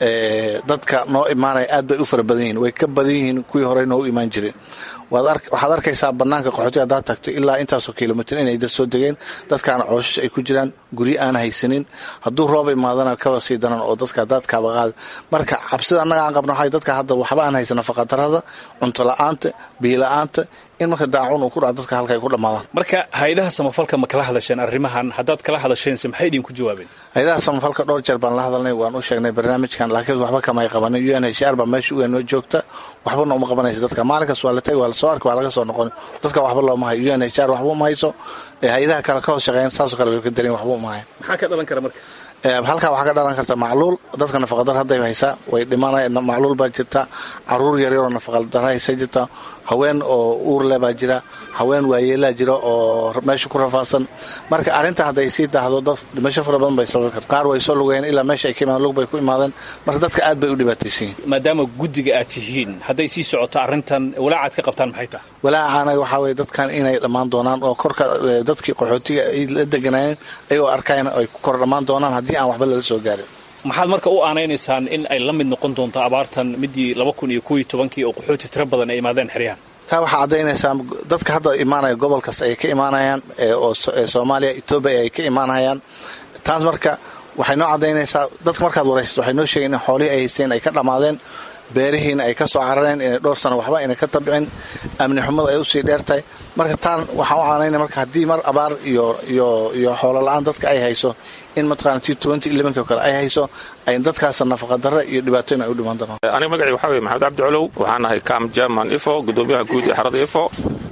dadka noo imaanaya aad bay u fara badan yihiin way ka badan yihiin kuwii horey noogu imaan jireen waxaad arkaysaa banaanka qaxootiga haddaad tagto ilaa intaasoo kilomitr inay dad soo degeen dadkaana cooshash ay ku jiraan guryo aan haysanin hadduu rooba imaadana kaba sii daran oo dadka daadkaaba qaada marka cabsida annaga aan qabno waxay dadka hadda waxba aan haysan nafaqadarada cunto la-aanta biyo la-aanta in marka daacun uu ku dhaco dadka halka ay ku dhammaadaan marka hay-adaha samafalka ma kala hadasheen arrimahan haddaad kala hadasheense maxay idinku jawaabeen hay-adaha samafalka dhowr jeer baan la hadalnay waan u sheegnay barnaamijkan laakiin waxba kamay qabanin u n h r baa meesha uga noo joogta waxbana uma qabanaysa dadka maalinkaas waa la tagi waa lasoo arki waa laga soo noqon dadka waxba looma hayo u n h r waxba uma hayso hay-adaha kale ka hoos shaqeeyan saasoo kale way ka darin waxba uma hayan maxaa ka dhalan kara marka halkaa waxaa ka dhalan karta macluul dadka nafaqadar hadday haysaa way dhimanay macluul baa jirta caruur yaryaroo nafaqadar haysa jirta haween oo uurle baa jira haween waayeelaa jira oo meesha ku rafaadsan marka arrinta hadday sii daahdo dad dhimasho fara badan bay sababi karta qaar way soo lugayeen ilaa meesha ay ka imaan lug bay ku imaadeen marka dadka aad bay u dhibaataysan yihin maadaama guddiga aad tihiin hadday sii socoto arrintan walaacaad ka qabtaan maxay tahay walaacaana waxaa weye dadkan inay dhammaan doonaan oo korka dadkii qaxootiga ay la deganaayeen ayagoo arkayan ay ku kor dhammaan doonaan haddii aan waxba lala soo gaarin maxaad marka u aanaynaysaan in ay la mid noqon doonto abaartan midii laba kun iyo kow iyo tobankii oo qaxooti tiro badan ay imaadeen xeryahan taa waxaa caddaynaysaa dadka hadda imaanaya gobol kasta ay ka imaanayaan oo soomaaliya etoobiya ay ka imaanayaan taas marka waxay noo caddaynaysaa dadka markaad waraysato waxay noo sheegeen in xoolihii ay haysteen ay ka dhammaadeen beerihiina ay ka soo carareen inay dhowr sano waxba inay ka tabcin amni xumada ay usii dheertahay marka taan waxaan u caanayna marka haddii mar abaar iyo iyo iyo xoolo la-aan dadka ay hayso in mataqana t twenty elevenki oo kale ay hayso ay dadkaas nafaqadarre iyo dhibaatooyin ay u dhiman doonaan aniga magacii waxaa weye maxamed cabdi colow waxaan ahay cam german ifo gudoomiyaha guud ee xarada ifo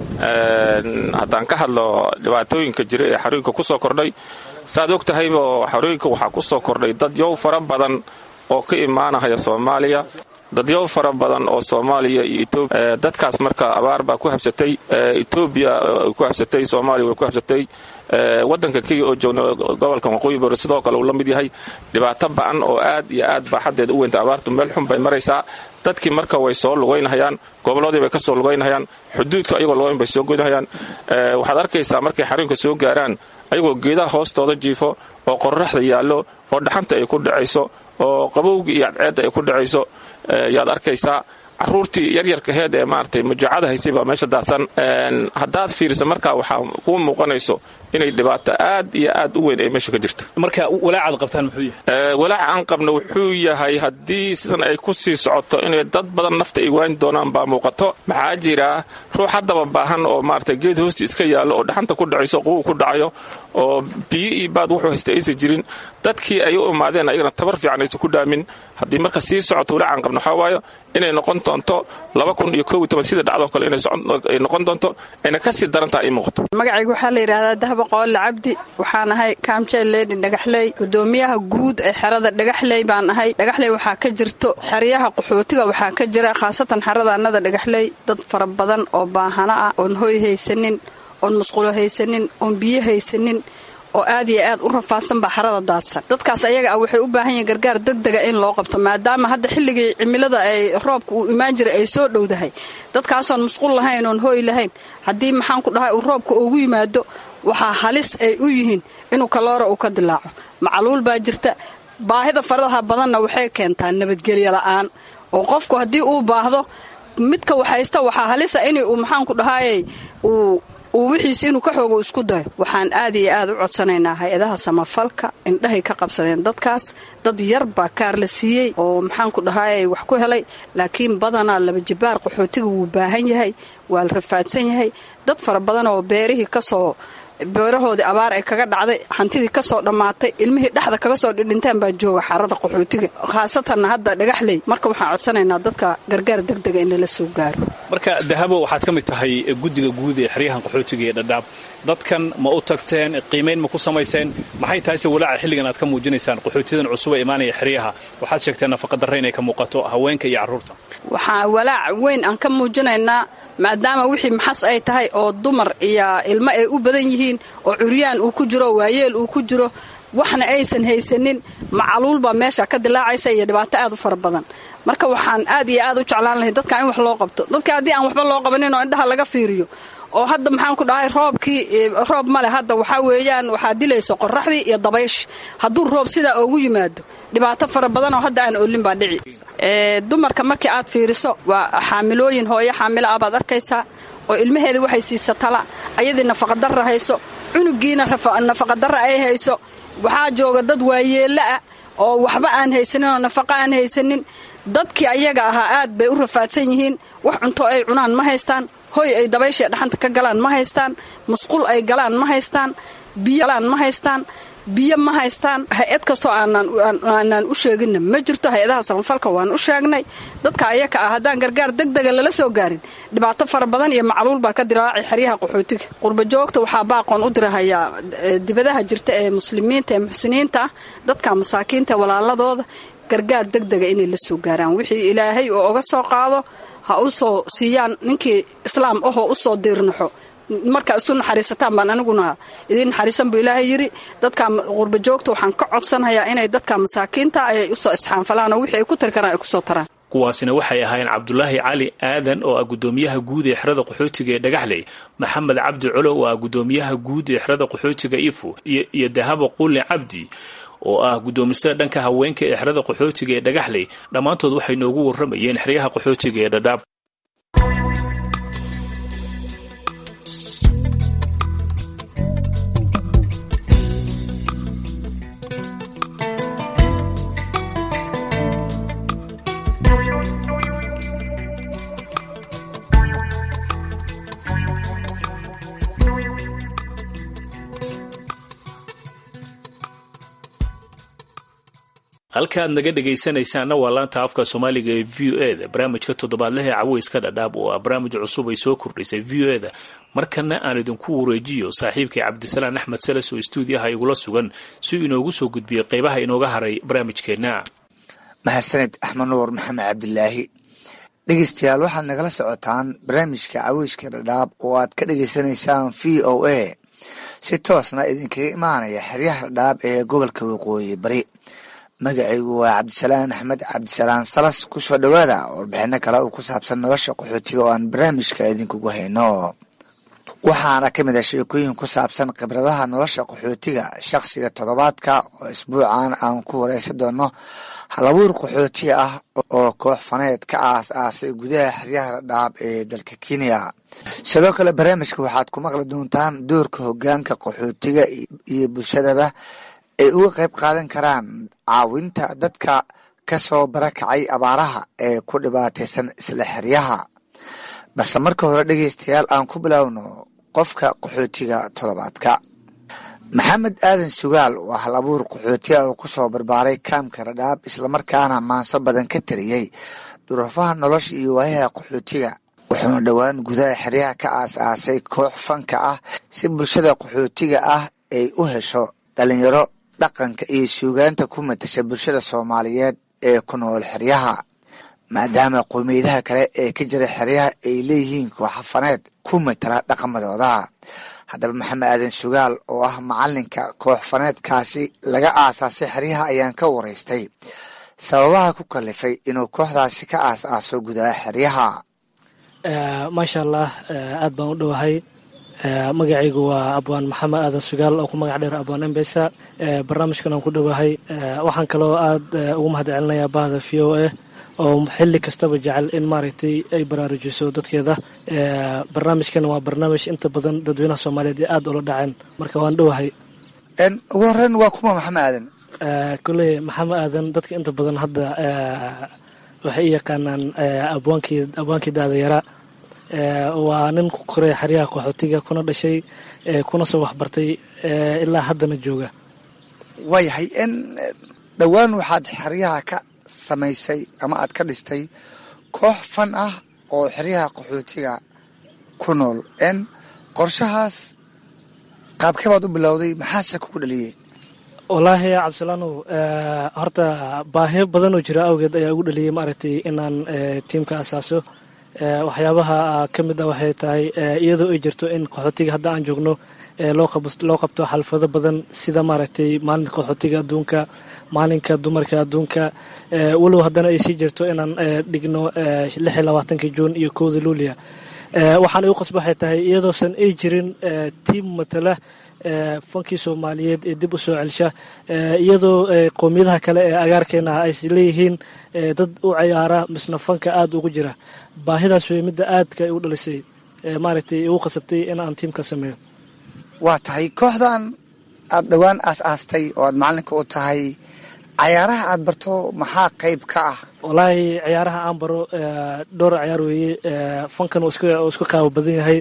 haddaan ka hadlo dhibaatooyinka jira ee xarooyinka ku soo kordhay saaad og tahayba xarooyinka waxaa ku soo kordhay dad yow fara badan oo ka imaanahaya soomaaliya dadyow fara badan oo soomaaliya iyo etoobiya dadkaas marka abaar baa ku habsatay etoobiya ku habsatay soomaaliya way ku habsatay waddanka kenya oo joogna gobolka waqooyi bari sidoo kale uu la mid yahay dhibaato ba'an oo aad iyo aad baa xaddeeda u weynta abaartu meel xun bay maraysaa dadkii marka way soo lugaynahayaan gobolladii bay ka soo lugaynahayaan xuduudka ayagoo lugayn bay soo goynahayaan waxaad arkaysaa markay xarunka soo gaaraan ayagoo geedaha hoostooda jiifo oo qorraxda yaallo oo dhaxanta ay ku dhacayso oo qabowgii iyo cadceedda ay ku dhacayso yaad arkaysaa caruurtii yaryarkaheed ee maaragtay mujaacada haysay baa meesha daadsan haddaad fiirisa markaa waxaa kuu muuqanayso inay dhibaato aad iyo aad u weyn ay meesha ka jirto marka walaacaad qabtaan muxuu yahay walaaca aan qabno wuxuu yahay haddii sidan ay ku sii socoto inay dad badan nafta ay waani doonaan baa muuqato maxaa jira ruux haddaba baahan oo maaragtay geed hoosti iska yaallo oo dhaxanta ku dhacayso qubugu ku dhacayo oo biyo iyo baad wuxuu haysta aysan jirin dadkii ay u imaadeen ayagana tabar fiican aysan ku dhaamin haddii marka sii socoto walaacan qabno waxaa waayo inay noqon doonto laba kun iyo koob iyo toban sida dhacdoo kale inay noqon doonto ayna ka sii darantaha ay muuqato magacayga waxaa la yidhahdaa dahba qoole cabdi waxaan ahay kaamjeel leedi dhagaxley gudoomiyaha guud ee xerada dhagaxley baan ahay dhagaxley waxaa ka jirto xeryaha qaxootiga waxaa ka jira khaasatan xerada annada dhagaxley dad fara badan oo baahano ah oon hoy haysanin oon musqulo haysanin oon biyo haysanin oo aad iyo aad u rafaadsan baa xarada daadsan dadkaas ayaga ah waxay u baahan yihiin gargaar degdega in loo qabto maadaama hadda xilligii cimilada ay roobka uu imaan jiray ay soo dhowdahay dadkaasoon musqul lahayn oon hooy lahayn haddii maxaan ku dhahay uu roobka ugu yimaado waxaa halis ay u yihiin inuu kaloora uu ka dilaaco macaluul baa jirta baahida faradaha badanna waxay keentaa nabadgelyo la'aan oo qofku haddii uu baahdo midka waxhaysta waxaa halisa in uu maxaanku dhahayey uu uu wixiis inuu ka xoogo isku dayo waxaan aad iyo aad u codsanaynaa hay-adaha samafalka indhahay ka qabsadeen dadkaas dad yar baa kaar la siiyey oo maxaanku dhahayey wax ku helay laakiin badanaa laba jibaar qaxootiga wuu baahan yahay waa la rafaadsan yahay dad fara badan oo beerihii kasoo beerahoodii abaar ay kaga dhacday hantidii kasoo dhammaatay ilmihii dhexda kaga soo dhidhintaan baa jooga xarada qaxootiga khaasatanna hadda dhagaxley marka waxaan codsanaynaa dadka gargaar degdega in lala soo gaaro marka dahabo waxaad ka mid tahay guddiga guud ee xeryahan qaxootiga ee dhadhaab dadkan ma u tagteen qiimayn ma ku samayseen maxay tahayse walaaca xilligan aad ka muujinaysaan qaxootiyadan cusub ee imaanaya xeryaha waxaad sheegteen nafaqadarre inay ka muuqato haweenka iyo carruurta waxaa walaac weyn aan ka muujinaynaa maadaama wixii maxas ay tahay oo dumar iyo ilmo ay u badan yihiin oo curyaan uu ku jiro waayeel uu ku jiro waxna aysan haysanin macaluul baa meesha ka dilaacaysa iyo dhibaato aad u fara badan marka waxaan aad iyo aad u jeclaan lahay dadka in wax loo qabto dadka haddii aan waxba loo qabanin oo indhaha laga fiiriyo oo hadda maxaan ku dhahay roobkii roob male hadda waxaa weeyaan waxaa dilaysa qoraxdii iyo dabaysh hadduu roob sidaa oogu yimaado dhibaato fara badan oo hadda aan olin baa dhici dumarka markii aad fiiriso waa xaamilooyin hooyo xaamilo ah baad arkaysaa oo ilmaheeda waxay siisa tala ayadii nafaqadarra hayso cunugiina nafaqadarra ay hayso waxaa jooga dad waayeella ah oo waxba aan haysanin oo nafaqa aan haysanin dadkii ayaga ahaa aad bay u rafaadsan yihiin wax cunto ay cunaan ma haystaan hoy ay dabayshae dhaxanta ka galaan ma haystaan musqul ay galaan ma haystaan biyo galaan ma haystaan biyo ma haystaan hay-ad kastoo aanaan u sheeginna ma jirto hay-adaha samafalka waan u sheegnay dadka ayaka ah haddaan gargaar degdega lala soo gaarin dhibaato fara badan iyo macluul baa ka dilaacay xeryaha qaxootiga qurbajoogta waxaa baaqoon u dirahayaa dibadaha jirta ee muslimiinta ee muxsiniinta ah dadka masaakiinta walaaladooda gargaar degdega inay la soo gaaraan wixii ilaahay oo oga soo qaado ha u soo siiyaan ninkii islaam ahoo u soo diirnaxo markaa isu naxariisataan baan aniguna idiin naxariisan buu ilaahay yidhi dadka qurbajoogta waxaan ka codsanayaa inay dadka masaakiinta ay usoo isxaanfalaan oo wixii ay ku tari karaan ay kusoo taraan kuwaasina waxay ahaayeen cabdulaahi cali aadan oo ah gudoomiyaha guud ee xerada qaxootiga ee dhagaxley maxamed cabdi colo oo ah gudoomiyaha guud ee xerada qaxootiga ifo iyo dahabo qulli cabdi oo ah guddoomisada dhanka haweenka ee xerada qaxootiga ee dhagaxley dhammaantood waxay noogu warramayeen xeryaha qaxootiga ee dhadhaab halka aad naga dhegaysanaysaanna waa laanta afka soomaaliga ee v o e da barnaamijka toddobaadlaha ee caweyska dhadhaab oo ah barnaamij cusub ay soo kordhisay v o e da markana aan idinku wareejiyo saaxiibkay cabdisalaan axmed sales oo stuudiyaha igula sugan si uu inoogu soo gudbiyey qeybaha inooga haray barnaamijkeenna mahadsaned axmed nuur maxamed cabdilaahi dhegeystayaal waxaad nagala socotaan barnaamijka caweyska dhadhaab oo aad ka dhegeysanaysaan v o a si toosna idinkaga imaanaya xeryaha dhadhaab ee gobolka waqooyi bari magacaygu waa cabdisalaan axmed cabdisalaan salas kusoo dhowaada warbixino kale oo ku saabsan nolosha qaxootiga oo aan barnaamijka idinkugu hayno waxaana ka mid ah sheekooyin ku saabsan khibradaha nolosha qaxootiga shakhsiga toddobaadka oo isbuucan aan ku wareysan doono halabuur qaxooti ah oo koox faneed ka aas aasay gudaha xeryaha dhadhaab ee dalka kenya sidoo kale barnaamijka waxaad ku maqli doontaan doorka hogaanka qaxootiga iyo bulshadaba ay uga qayb qaadan karaan caawinta dadka kasoo barakacay abaaraha ee ku dhibaataysan isla xeryaha balse marka hore dhegeystayaal aan ku biloawno qofka qaxootiga toddobaadka maxamed aadan sugaal waa hal abuur qaxootiga oo kusoo barbaaray kaamka dhadhaab islamarkaana maanso badan ka tariyey duruufaha nolosha iyo waayaha qaxootiga wuxuuna dhowaan gudaha xeryaha ka aas-aasay koox fanka ah si bulshada qaxootiga ah ay u hesho dhalinyaro dhaqanka iyo suugaanta ku matasha bulshada soomaaliyeed ee ku nool xeryaha maadaama qowmiyadaha kale ee ka jira xeryaha ay leeyihiin kooxa faneed ku matala dhaqamadooda haddaba maxamed aadan sugaal oo ah macalinka koox faneedkaasi laga aasaasay xeryaha ayaan ka waraystay sababaha ku kalifay inuu kooxdaasi ka aas-aaso gudaha xeryaha maasha allah aad baan u dhowahay magacaygu waa abwaan maxamed aadan sugaal oo ku magac dheer abwaan embesa barnaamijkan aan ku dhowahay waxaan kaloo aad ugu mahad celinayaa bahda v o a oo xili kastaba jecel in maaragtay ay baraarujiso dadkeeda barnaamijkan waa barnaamij inta badan dadweynaha soomaaliyeed ee aada ula dhaceen marka waan dhowahay ugu horeyn waa kuma maxamed aadan koley maxamed aadan dadka inta badan hadda waxay i yaqaanaan abwaankii abwaankii daadayara waa nin ku koray xeryaha qaxootiga kuna dhashay kuna soo waxbartay ilaa haddana jooga waayahay n dhowaan waxaad xeryaha ka samaysay ama aad ka dhistay koox fan ah oo xeryaha qaxootiga ku nool n qorshahaas qaabkee baad u bilowday maxaase kugu dhaliyey wallaahi cabdisalaanow horta baahiyo badan oo jira awgeed ayaa ugu dhaliyey maaragtay inaan tiimka asaaso waxyaabaha ka mid ah waxay tahay iyadoo ay jirto in qaxootiga hadda aan joogno loo qabto xalfado badan sida maaragtay maalinka qaxootiga adduunka maalinka dumarka adduunka walow haddana ay sii jirto inaan dhigno lix iyo labaatanka juun iyo kowda luulia waxaan igu qasba waxay tahay iyadoosan ay jirin tiim matala fankii soomaaliyeed ee dib u soo celsha iyadoo qowmiyadaha kale ee agaarkeena ah ay leeyihiin dad u cayaara misna fanka aada ugu jira baahidaas wey midda aadka igu dhalisay maaragtay igu qasabtay in aan tiimka sameeyo waa tahay kooxdan aada dhowaan aas-aastay oo aada macalinka u tahay cayaaraha aada barto maxaa qayb ka ah wallaahi ciyaaraha aan baro dhowr ciyaar weeye fankan uu isku qaabo badan yahay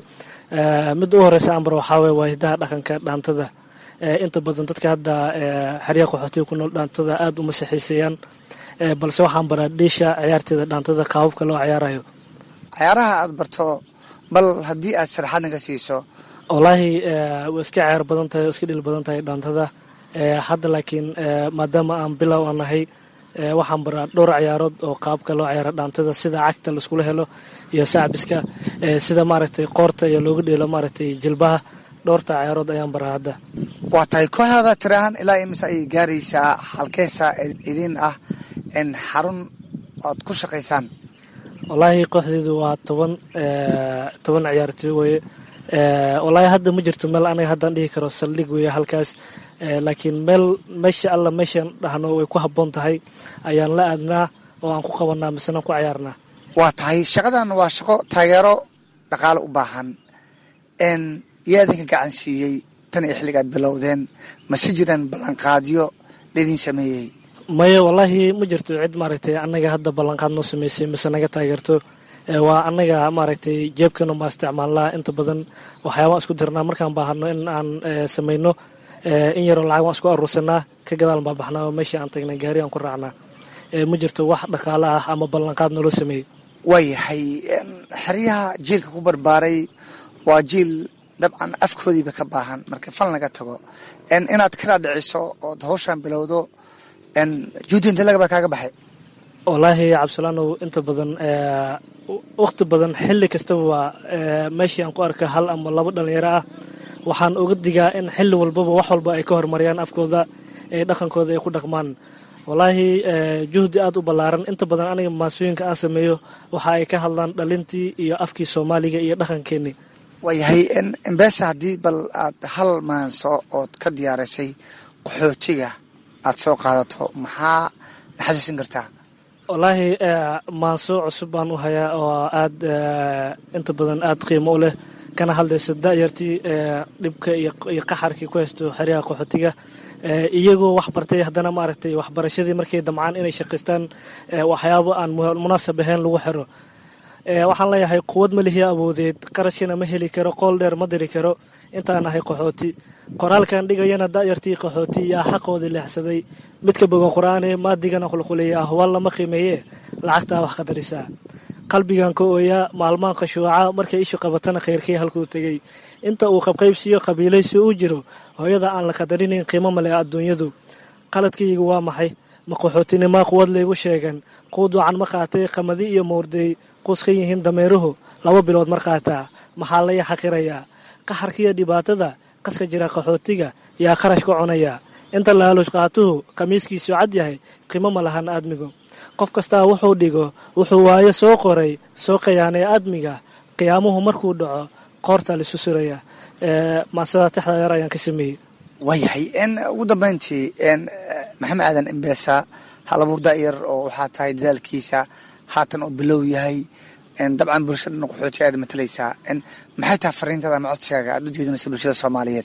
midda u horeysa aan baro waxaa weye waa hidaha dhaqanka dhaantada inta badan dadka hadda xeryaha qaxootiga ku nool dhaantada aada uma saxiiseeyaan balse waxaan baraa dhiisha ciyaarteeda dhaantada qaababka loo ciyaarayo cayaaraha aada barto bal haddii aad sharaxaad naga siiso wallaahi way iska ciyaar badan tahay o iska dhil badan tahay dhaantada hadda laakiin maadaama aan bilow aan nahay waxaan baraa dhowr ciyaarood oo qaabka loo ciyaaro dhaantada sida cagta laiskula helo iyo sacbiska sida maaragtay qoorta iyo looga dheelo maaragtay jilbaha dhowrta ciyaarood ayaan baraa hadda waa tahay kooxdaada tirahaan ilaa imise ayay gaaraysaa halkeesa idin ah in xarun oad ku shaqaysaan wallaahi kooxdeedu waa toban toban ciyaartooy weye wallaahi hadda ma jirto meel anaga haddaan dhihi karo saldhig weeye halkaas laakiin meel meesha alla meeshaan dhahno way ku habboon tahay ayaan la aadnaa oo aan ku qabanaa misena ku cayaarnaa waa tahay shaqadan waa shaqo taageero dhaqaale u baahan n yaa idinka gacan siiyey tan iyo xilligaad bilowdeen mase jiraan ballanqaadyo laydin sameeyey maya wallaahi ma jirto cid maaragtay annaga hadda ballanqaad noo sameysay mise naga taageerto waa annaga maaragtay jeebkana maa isticmaalnaa inta badan waxyaabaan isku dirnaa markaan baahano in aan samayno in yaroo lacag waan isku aruursanaa ka gadaal baan baxnaa oo meeshii aan tagnay gaari aan ku raacnaa ma jirto wax dhaqaale ah ama ballanqaad naloo sameeyey waayahay xeryaha jiilka ku barbaaray waa jiil dabcan afkoodiiba ka baahan marka fal laga tago inaad kala dhiciso ood hawshaan bilowdo juudi inta lagaba kaaga baxay wallaahi cabdisalaanow inta badan wakhti badan xilli kastaba waa meeshii aan ku arka hal ama labo dhalinyaro ah waxaan uga digaa in xilli walbaba wax walba ay ka horumariyaan afkooda ee dhaqankooda ay ku dhaqmaan wallaahi juhdi aada u ballaaran inta badan aniga maasooyinka aan sameeyo waxa ay ka hadlaan dhalintii iyo afkii soomaaliga iyo dhaqankeenii waayahay embesa haddii bal aad hal maanso ood ka diyaarisay qaxootiga aad soo qaadato maxaa na xasuusin kartaa wallaahi maanso cusub baan u hayaa oo aada inta badan aada qiimo u leh kana hadlayso da'yartii dhibka iyo qaxarkii ku haysto xeryaha qaxootiga iyagoo wax bartay haddana maaragtay waxbarashadii markay damcaan inay shaqaystaan waxyaabo aan munaasab ahayn lagu xiro waxaan leeyahay quwad ma lihiya awoodeed qarashkana ma heli karo qool dheer ma diri karo intaan ahay qaxooti qoraalkan dhigayana da'yartii qaxooti yaa xaqoodii leexsaday midka bogan qur-aane maadigana qulquleeya ahwaal lama qiimeeye lacagtaa wax qadarisaa qalbigan ka ooyaa maalmaan qashuuca markay ishu qabatana khayrkii halkuu tegey inta uu qabqaybsiyo qabiilaysi u jiro hooyada aan la qadarinayn qiimo male adduunyadu qaladkaygu waa maxay ma qaxootinima quwad laygu sheegan quu duucan ma qaatay qamadi iyo mawrdey qus ka yihiin dameeruhu laba bilood mar qaataa maxaa laya xaqirayaa qaxarkiiyo dhibaatada qaska jira qaxootiga yaa qarash ka cunaya inta laalush qaatuhu khamiiskiisu cad yahay qiimo ma lahan aadmigu qof kastaa wuxuu dhigo wuxuu waayo soo qoray soo qayaanay aadmiga qiyaamuhu markuu dhaco qoorta lisu suraya maasada texda yar ayaan ka sameeyey waayahay ugu dambeyntii maxamed aadan embesa halabuur da'yar oo waxaa tahay dadaalkiisa haatan oo bilow yahay dabcan bulshadana qaxootiga aad matalaysaa maxay tahay fariintada ama codsigaaga aad u jeedinaysa bulshada soomaaliyeed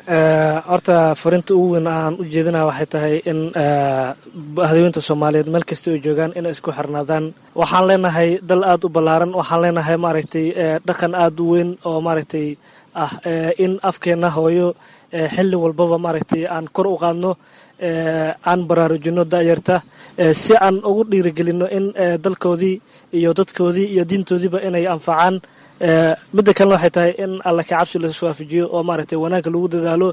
horta fariinta ugu weyn aan u jeedinaya waxay tahay in hadaweynta soomaaliyeed meel kasta ay joogaan inay isku xirnaadaan waxaan leenahay dal aada u ballaaran waxaan leenahay maaragtay dhaqan aada u weyn oo maaragtay ah in afkeenna hooyo xilli walbaba maaragtay aan kor u qaadno aan baraarujino da'yarta si aan ugu dhiirigelino in dalkoodii iyo dadkoodii iyo diintoodiiba inay anfacaan midda kalena waxay tahay in alla ka cabsi la iswaafajiyo oo maaragtay wanaagga lagu dadaalo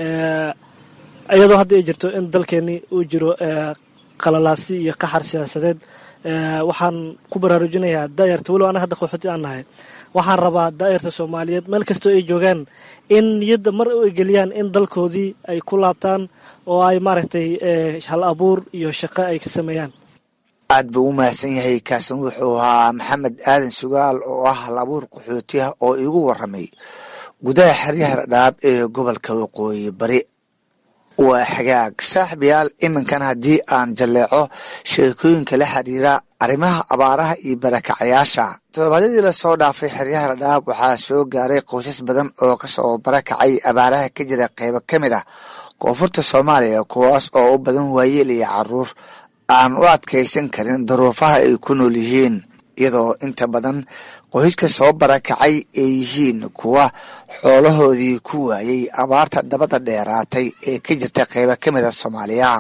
iyadoo hadda ay jirto in dalkeeni uu jiro qalalaasi iyo qaxar siyaasadeed waxaan ku baraarujinayaa daayarta walow ana hadda qaxooti aan nahay waxaan rabaa daayarta soomaaliyeed meel kastoo ay joogaan in niyadda mar ay geliyaan in dalkoodii ay ku laabtaan oo ay maaragtay hal abuur iyo shaqo ay ka sameeyaan aad buu u mahadsan yahay kaasan wuxuu ahaa maxamed aadan sugaal oo ah hal abuur qaxootiha oo iigu waramay gudaha xeryaha dhadhaab ee gobolka waqooyi bari waa xagaag saaxibayaal iminkan haddii aan jalleeco sheekooyinka la xiriira arrimaha abaaraha iyo barakacayaasha toddobaadyadii lasoo dhaafay xeryaha dhadhaab waxaa soo gaaray qoysas badan oo kasoo barakacay abaaraha ka jira qeybo ka mid ah koonfurta soomaaliya kuwaas oo u badan waayeel iyo caruur aan u adkaysan karin daruufaha ay ku nool yihiin iyadoo inta badan qoyska soo barakacay ay yihiin kuwa xoolahoodii ku waayay abaarta dabada dheeraatay ee ka jirta qeybo ka mida soomaaliya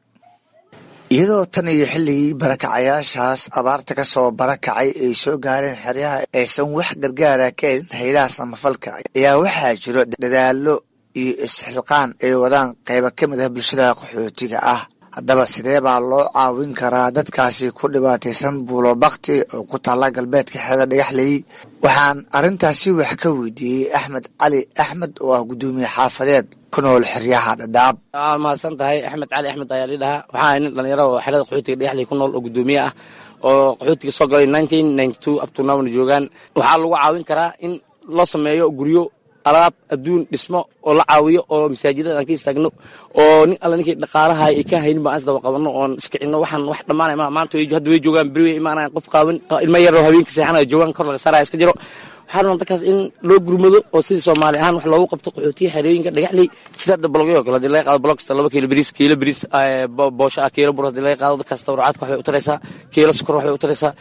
iyadoo tan iyo xilligii barakacayaashaas abaarta ka soo barakacay ay soo gaareen xeryaha aysan wax gargaara ka helin haydaha samafalka ayaa waxaa jiro dadaalo iyo isxilqaan ay wadaan qeybo ka mid ah bulshada qaxootiga ah haddaba sidee baa loo caawin karaa dadkaasi ku dhibaataysan buulo bakti oo ku taalla galbeedka xerada dhagaxley waxaan arrintaasi wax ka weydiiyey axmed cali axmed oo ah guddoomiye xaafadeed ku nool xeryaha dhadhaab waa mahadsan tahay axmed cali axmed ayaa lii dhahaa waxaa nin dhalinyaro oo xerada qaxootiga dhagaxley ku nool oo guddoomiye ah oo qaxootiga soo galay nineteen ninety two upturnamna joogaan waxaa lagu caawin karaa in loo sameeyo guryo alaab adduun dhismo oo la caawiyo oo masaajidada aan ka istaagno oo nin alla ninkii dhaqaalaha ay ka haynin baan isdaba qabanno oon iskicino waxaan wax dhammaanay ma maanta hadda way joogaan beri way imaanayan qof qaawan ilmo yaroo habeenka seexanaya joogaan kor laga saaraya iska jiro waxaa rabaa dadkaas in loo gurmado oo sidii soomaali ahaan wax loogu qabto qaxootiya xerooyinka dhagaxley sida hadda bologyo kale hadii laga qaado bolog kasta laba kiilo bariis kiilo bariis boosho ah kiilo bur hadii laga qaado dadkaas tawracaadka waxbay u taraysaa kiilo sokor waxbay u taraysaa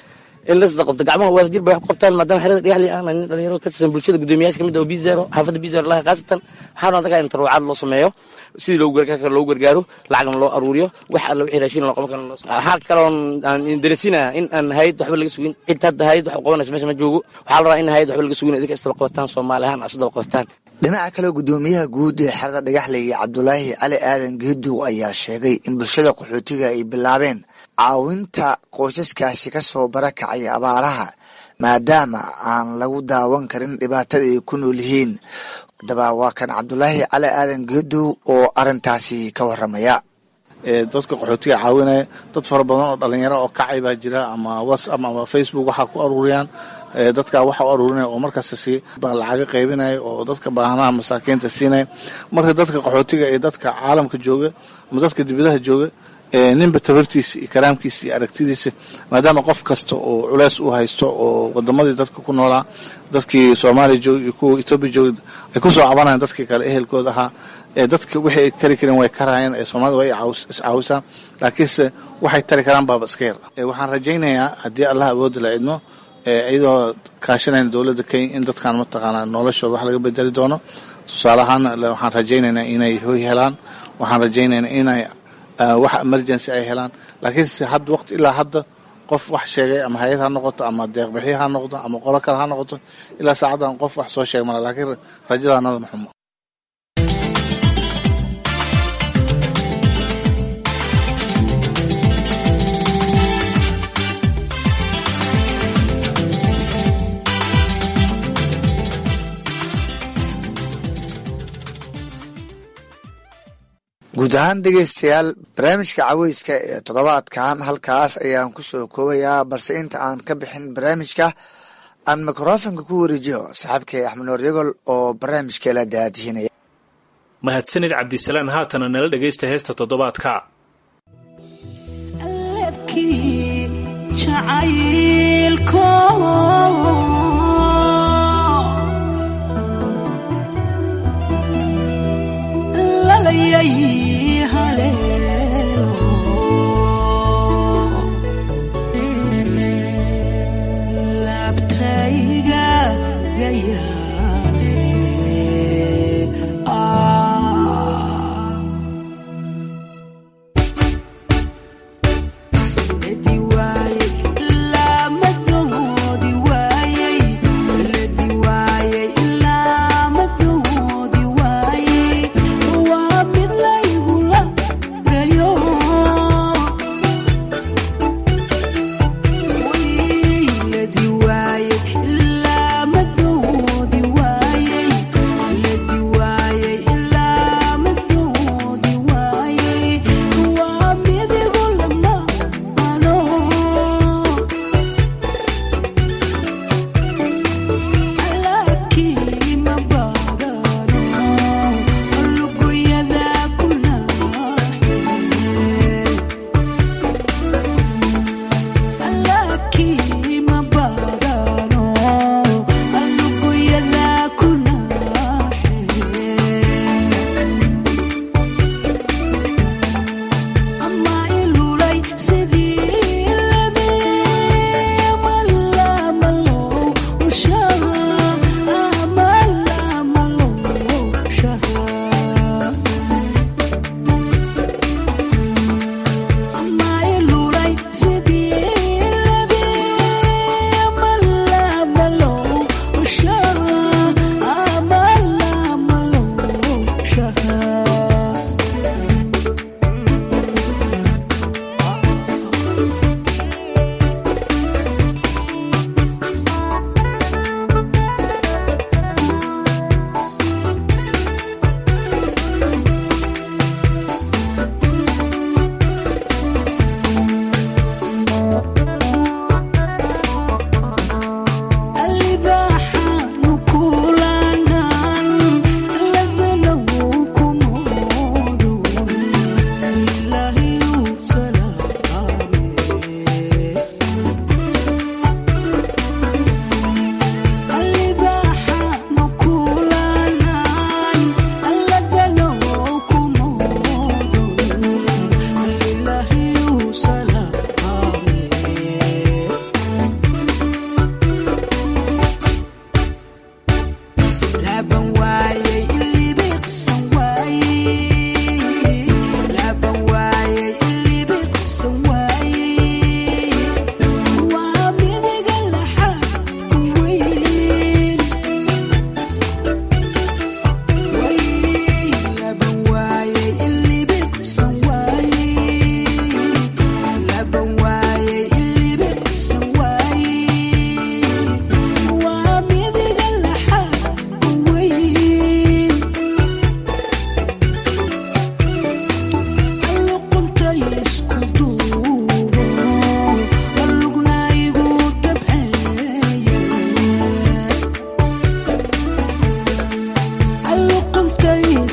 in la sadaqabto gacmaha wadajir bay wax ku qabtaan maadaama xerada dhagaxley ahna nin dhalinyaro ka tirsan bulshada guddoomiyaasha kamid ah oo bizero xaafadda bizero laha khaasatan waxaan adagaa in taruucaad loo sameeyo sidii loogu gargaar karo loogu gargaaro lacagna loo aruuriyo wax alla wixii raashin loo qaban karo waxaa kaloon aan darasinaha in aan hayad waxba laga sugin cid hadda hayad wax u qabanaysa meesha ma joogo waxaa la rabaa in hayad waxba laga sugin idinka istaba qabataan soomaali ahaan asu daba qabataan dhinaca kale guddoomiyaha guud ee xerada dhagaxley cabdulaahi cali aadan geedow ayaa sheegay in bulshada qaxootiga ay bilaabeen caawinta qoysaskaasi ka soo barakacay abaaraha maadaama aan lagu daawan karin dhibaatada ay ku nool yihiin haddaba waa kan cabdulaahi cali aadan geedow oo arintaasi ka waramaya dadka qaxootiga caawinaya dad fara badan oo dhalinyaro oo kacay baa jira ama whatsapp ama facebook waxaa ku aruuriyaan dadka waxa u aruurinaya oo markaas si lacaga qaybinaya oo dadka baahanaha masaakiinta siinaya marka dadka qaxootiga ee dadka caalamka jooga ama dadka dibadaha jooga ninba tabartiisa iyo karaamkiisa iyo aragtidiisa maadaama qof kasta oo culeys u haysto oo wadamadii dadka ku noolaa dadkii soomaaliya jooga iyo kuwa etoobiya jooga ay kusoo cabanayaan dadkii kale ehelkooda ahaa dadka wixii ay kari kareen way karayeen ee soomaalida way iscaawisaa laakiinse waxay tari karaan baaba iska yar waxaan rajaynayaa haddii allah awoodi la idmo iyadoo kaashanayna dowladda kenya in dadkan mataqaanaa noloshooda wax laga bedeli doono tusaale ahaan waxaan rajaynaynaa inay hoy helaan waxaan rajaynaynaa inay wax emergency ay helaan laakiinse hadda waqti ilaa hadda qof wax sheegay ama hay-ad ha noqoto ama deeqbixyo ha noqdo ama qolo kale ha noqoto ilaa saacaddan qof wax soo sheeg mala laakiin rajadaanada maxumo guud ahaan dhegeystayaal barnaamijka caweyska ee toddobaadkan halkaas ayaan ku soo koobayaa balse inta aan ka bixin barnaamijka aan mikrofonka ku wareejiyo saaxiibkay axmed noor yagol oo barnaamijka la daadihinaya mahadsanid cabdisalaan haatana nala dhegaysta heesta toddobaadka Waa mid lay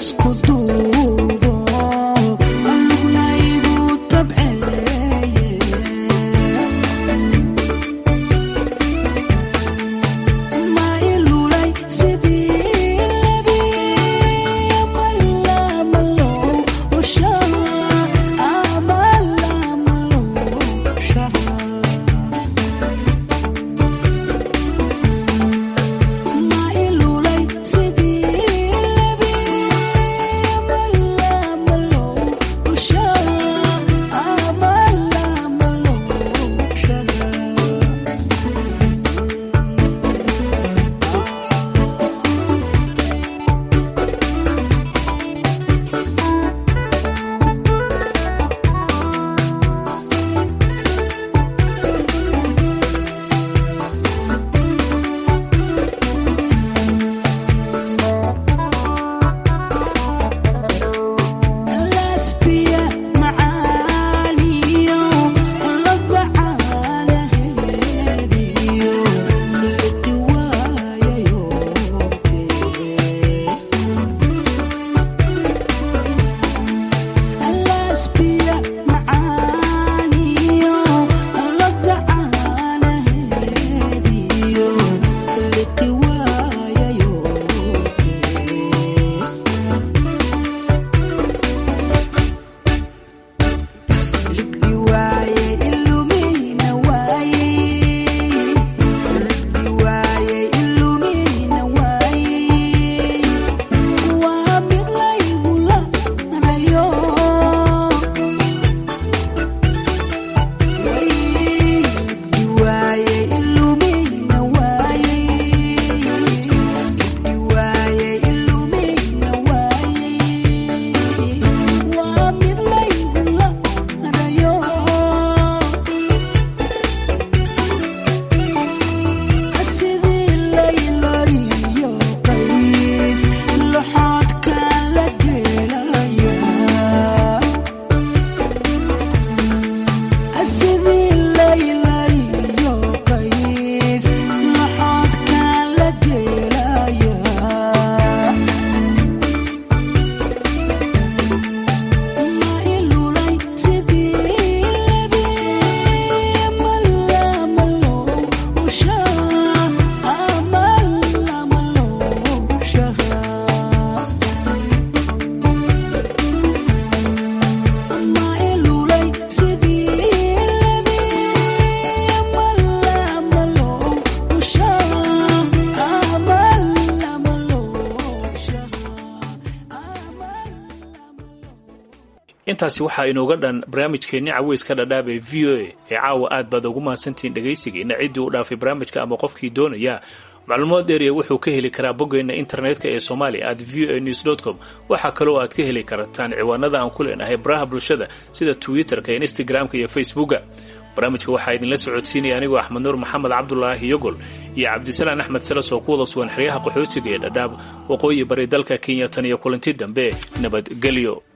intaasi waxaa inooga dhan barnaamijkeenni caweyska dhadhaab ee v o a ee caawa aad baad ugu mahadsantihiin dhegaysigiina ciddii u dhaafay barnaamijka ama qofkii doonaya macluumaad dheeriya wuxuu ka heli karaa boggeenna internetka ee somalia at v o a news com waxaa kaloo aad ka heli kartaan ciwaanada aan ku leenahay baraha bulshada sida twitter-ka instagram-ka iyo facebooka barnaamijka waxaa idinla socodsiinaya anigoo axmed nuur maxamed cabdulaahi yogol iyo cabdisalaan axmed salas oo ku wada sugan xeryaha qaxootiga ee dhadhaab waqooyi bari dalka kenya tan iyo kulanti dambe nabadgelyo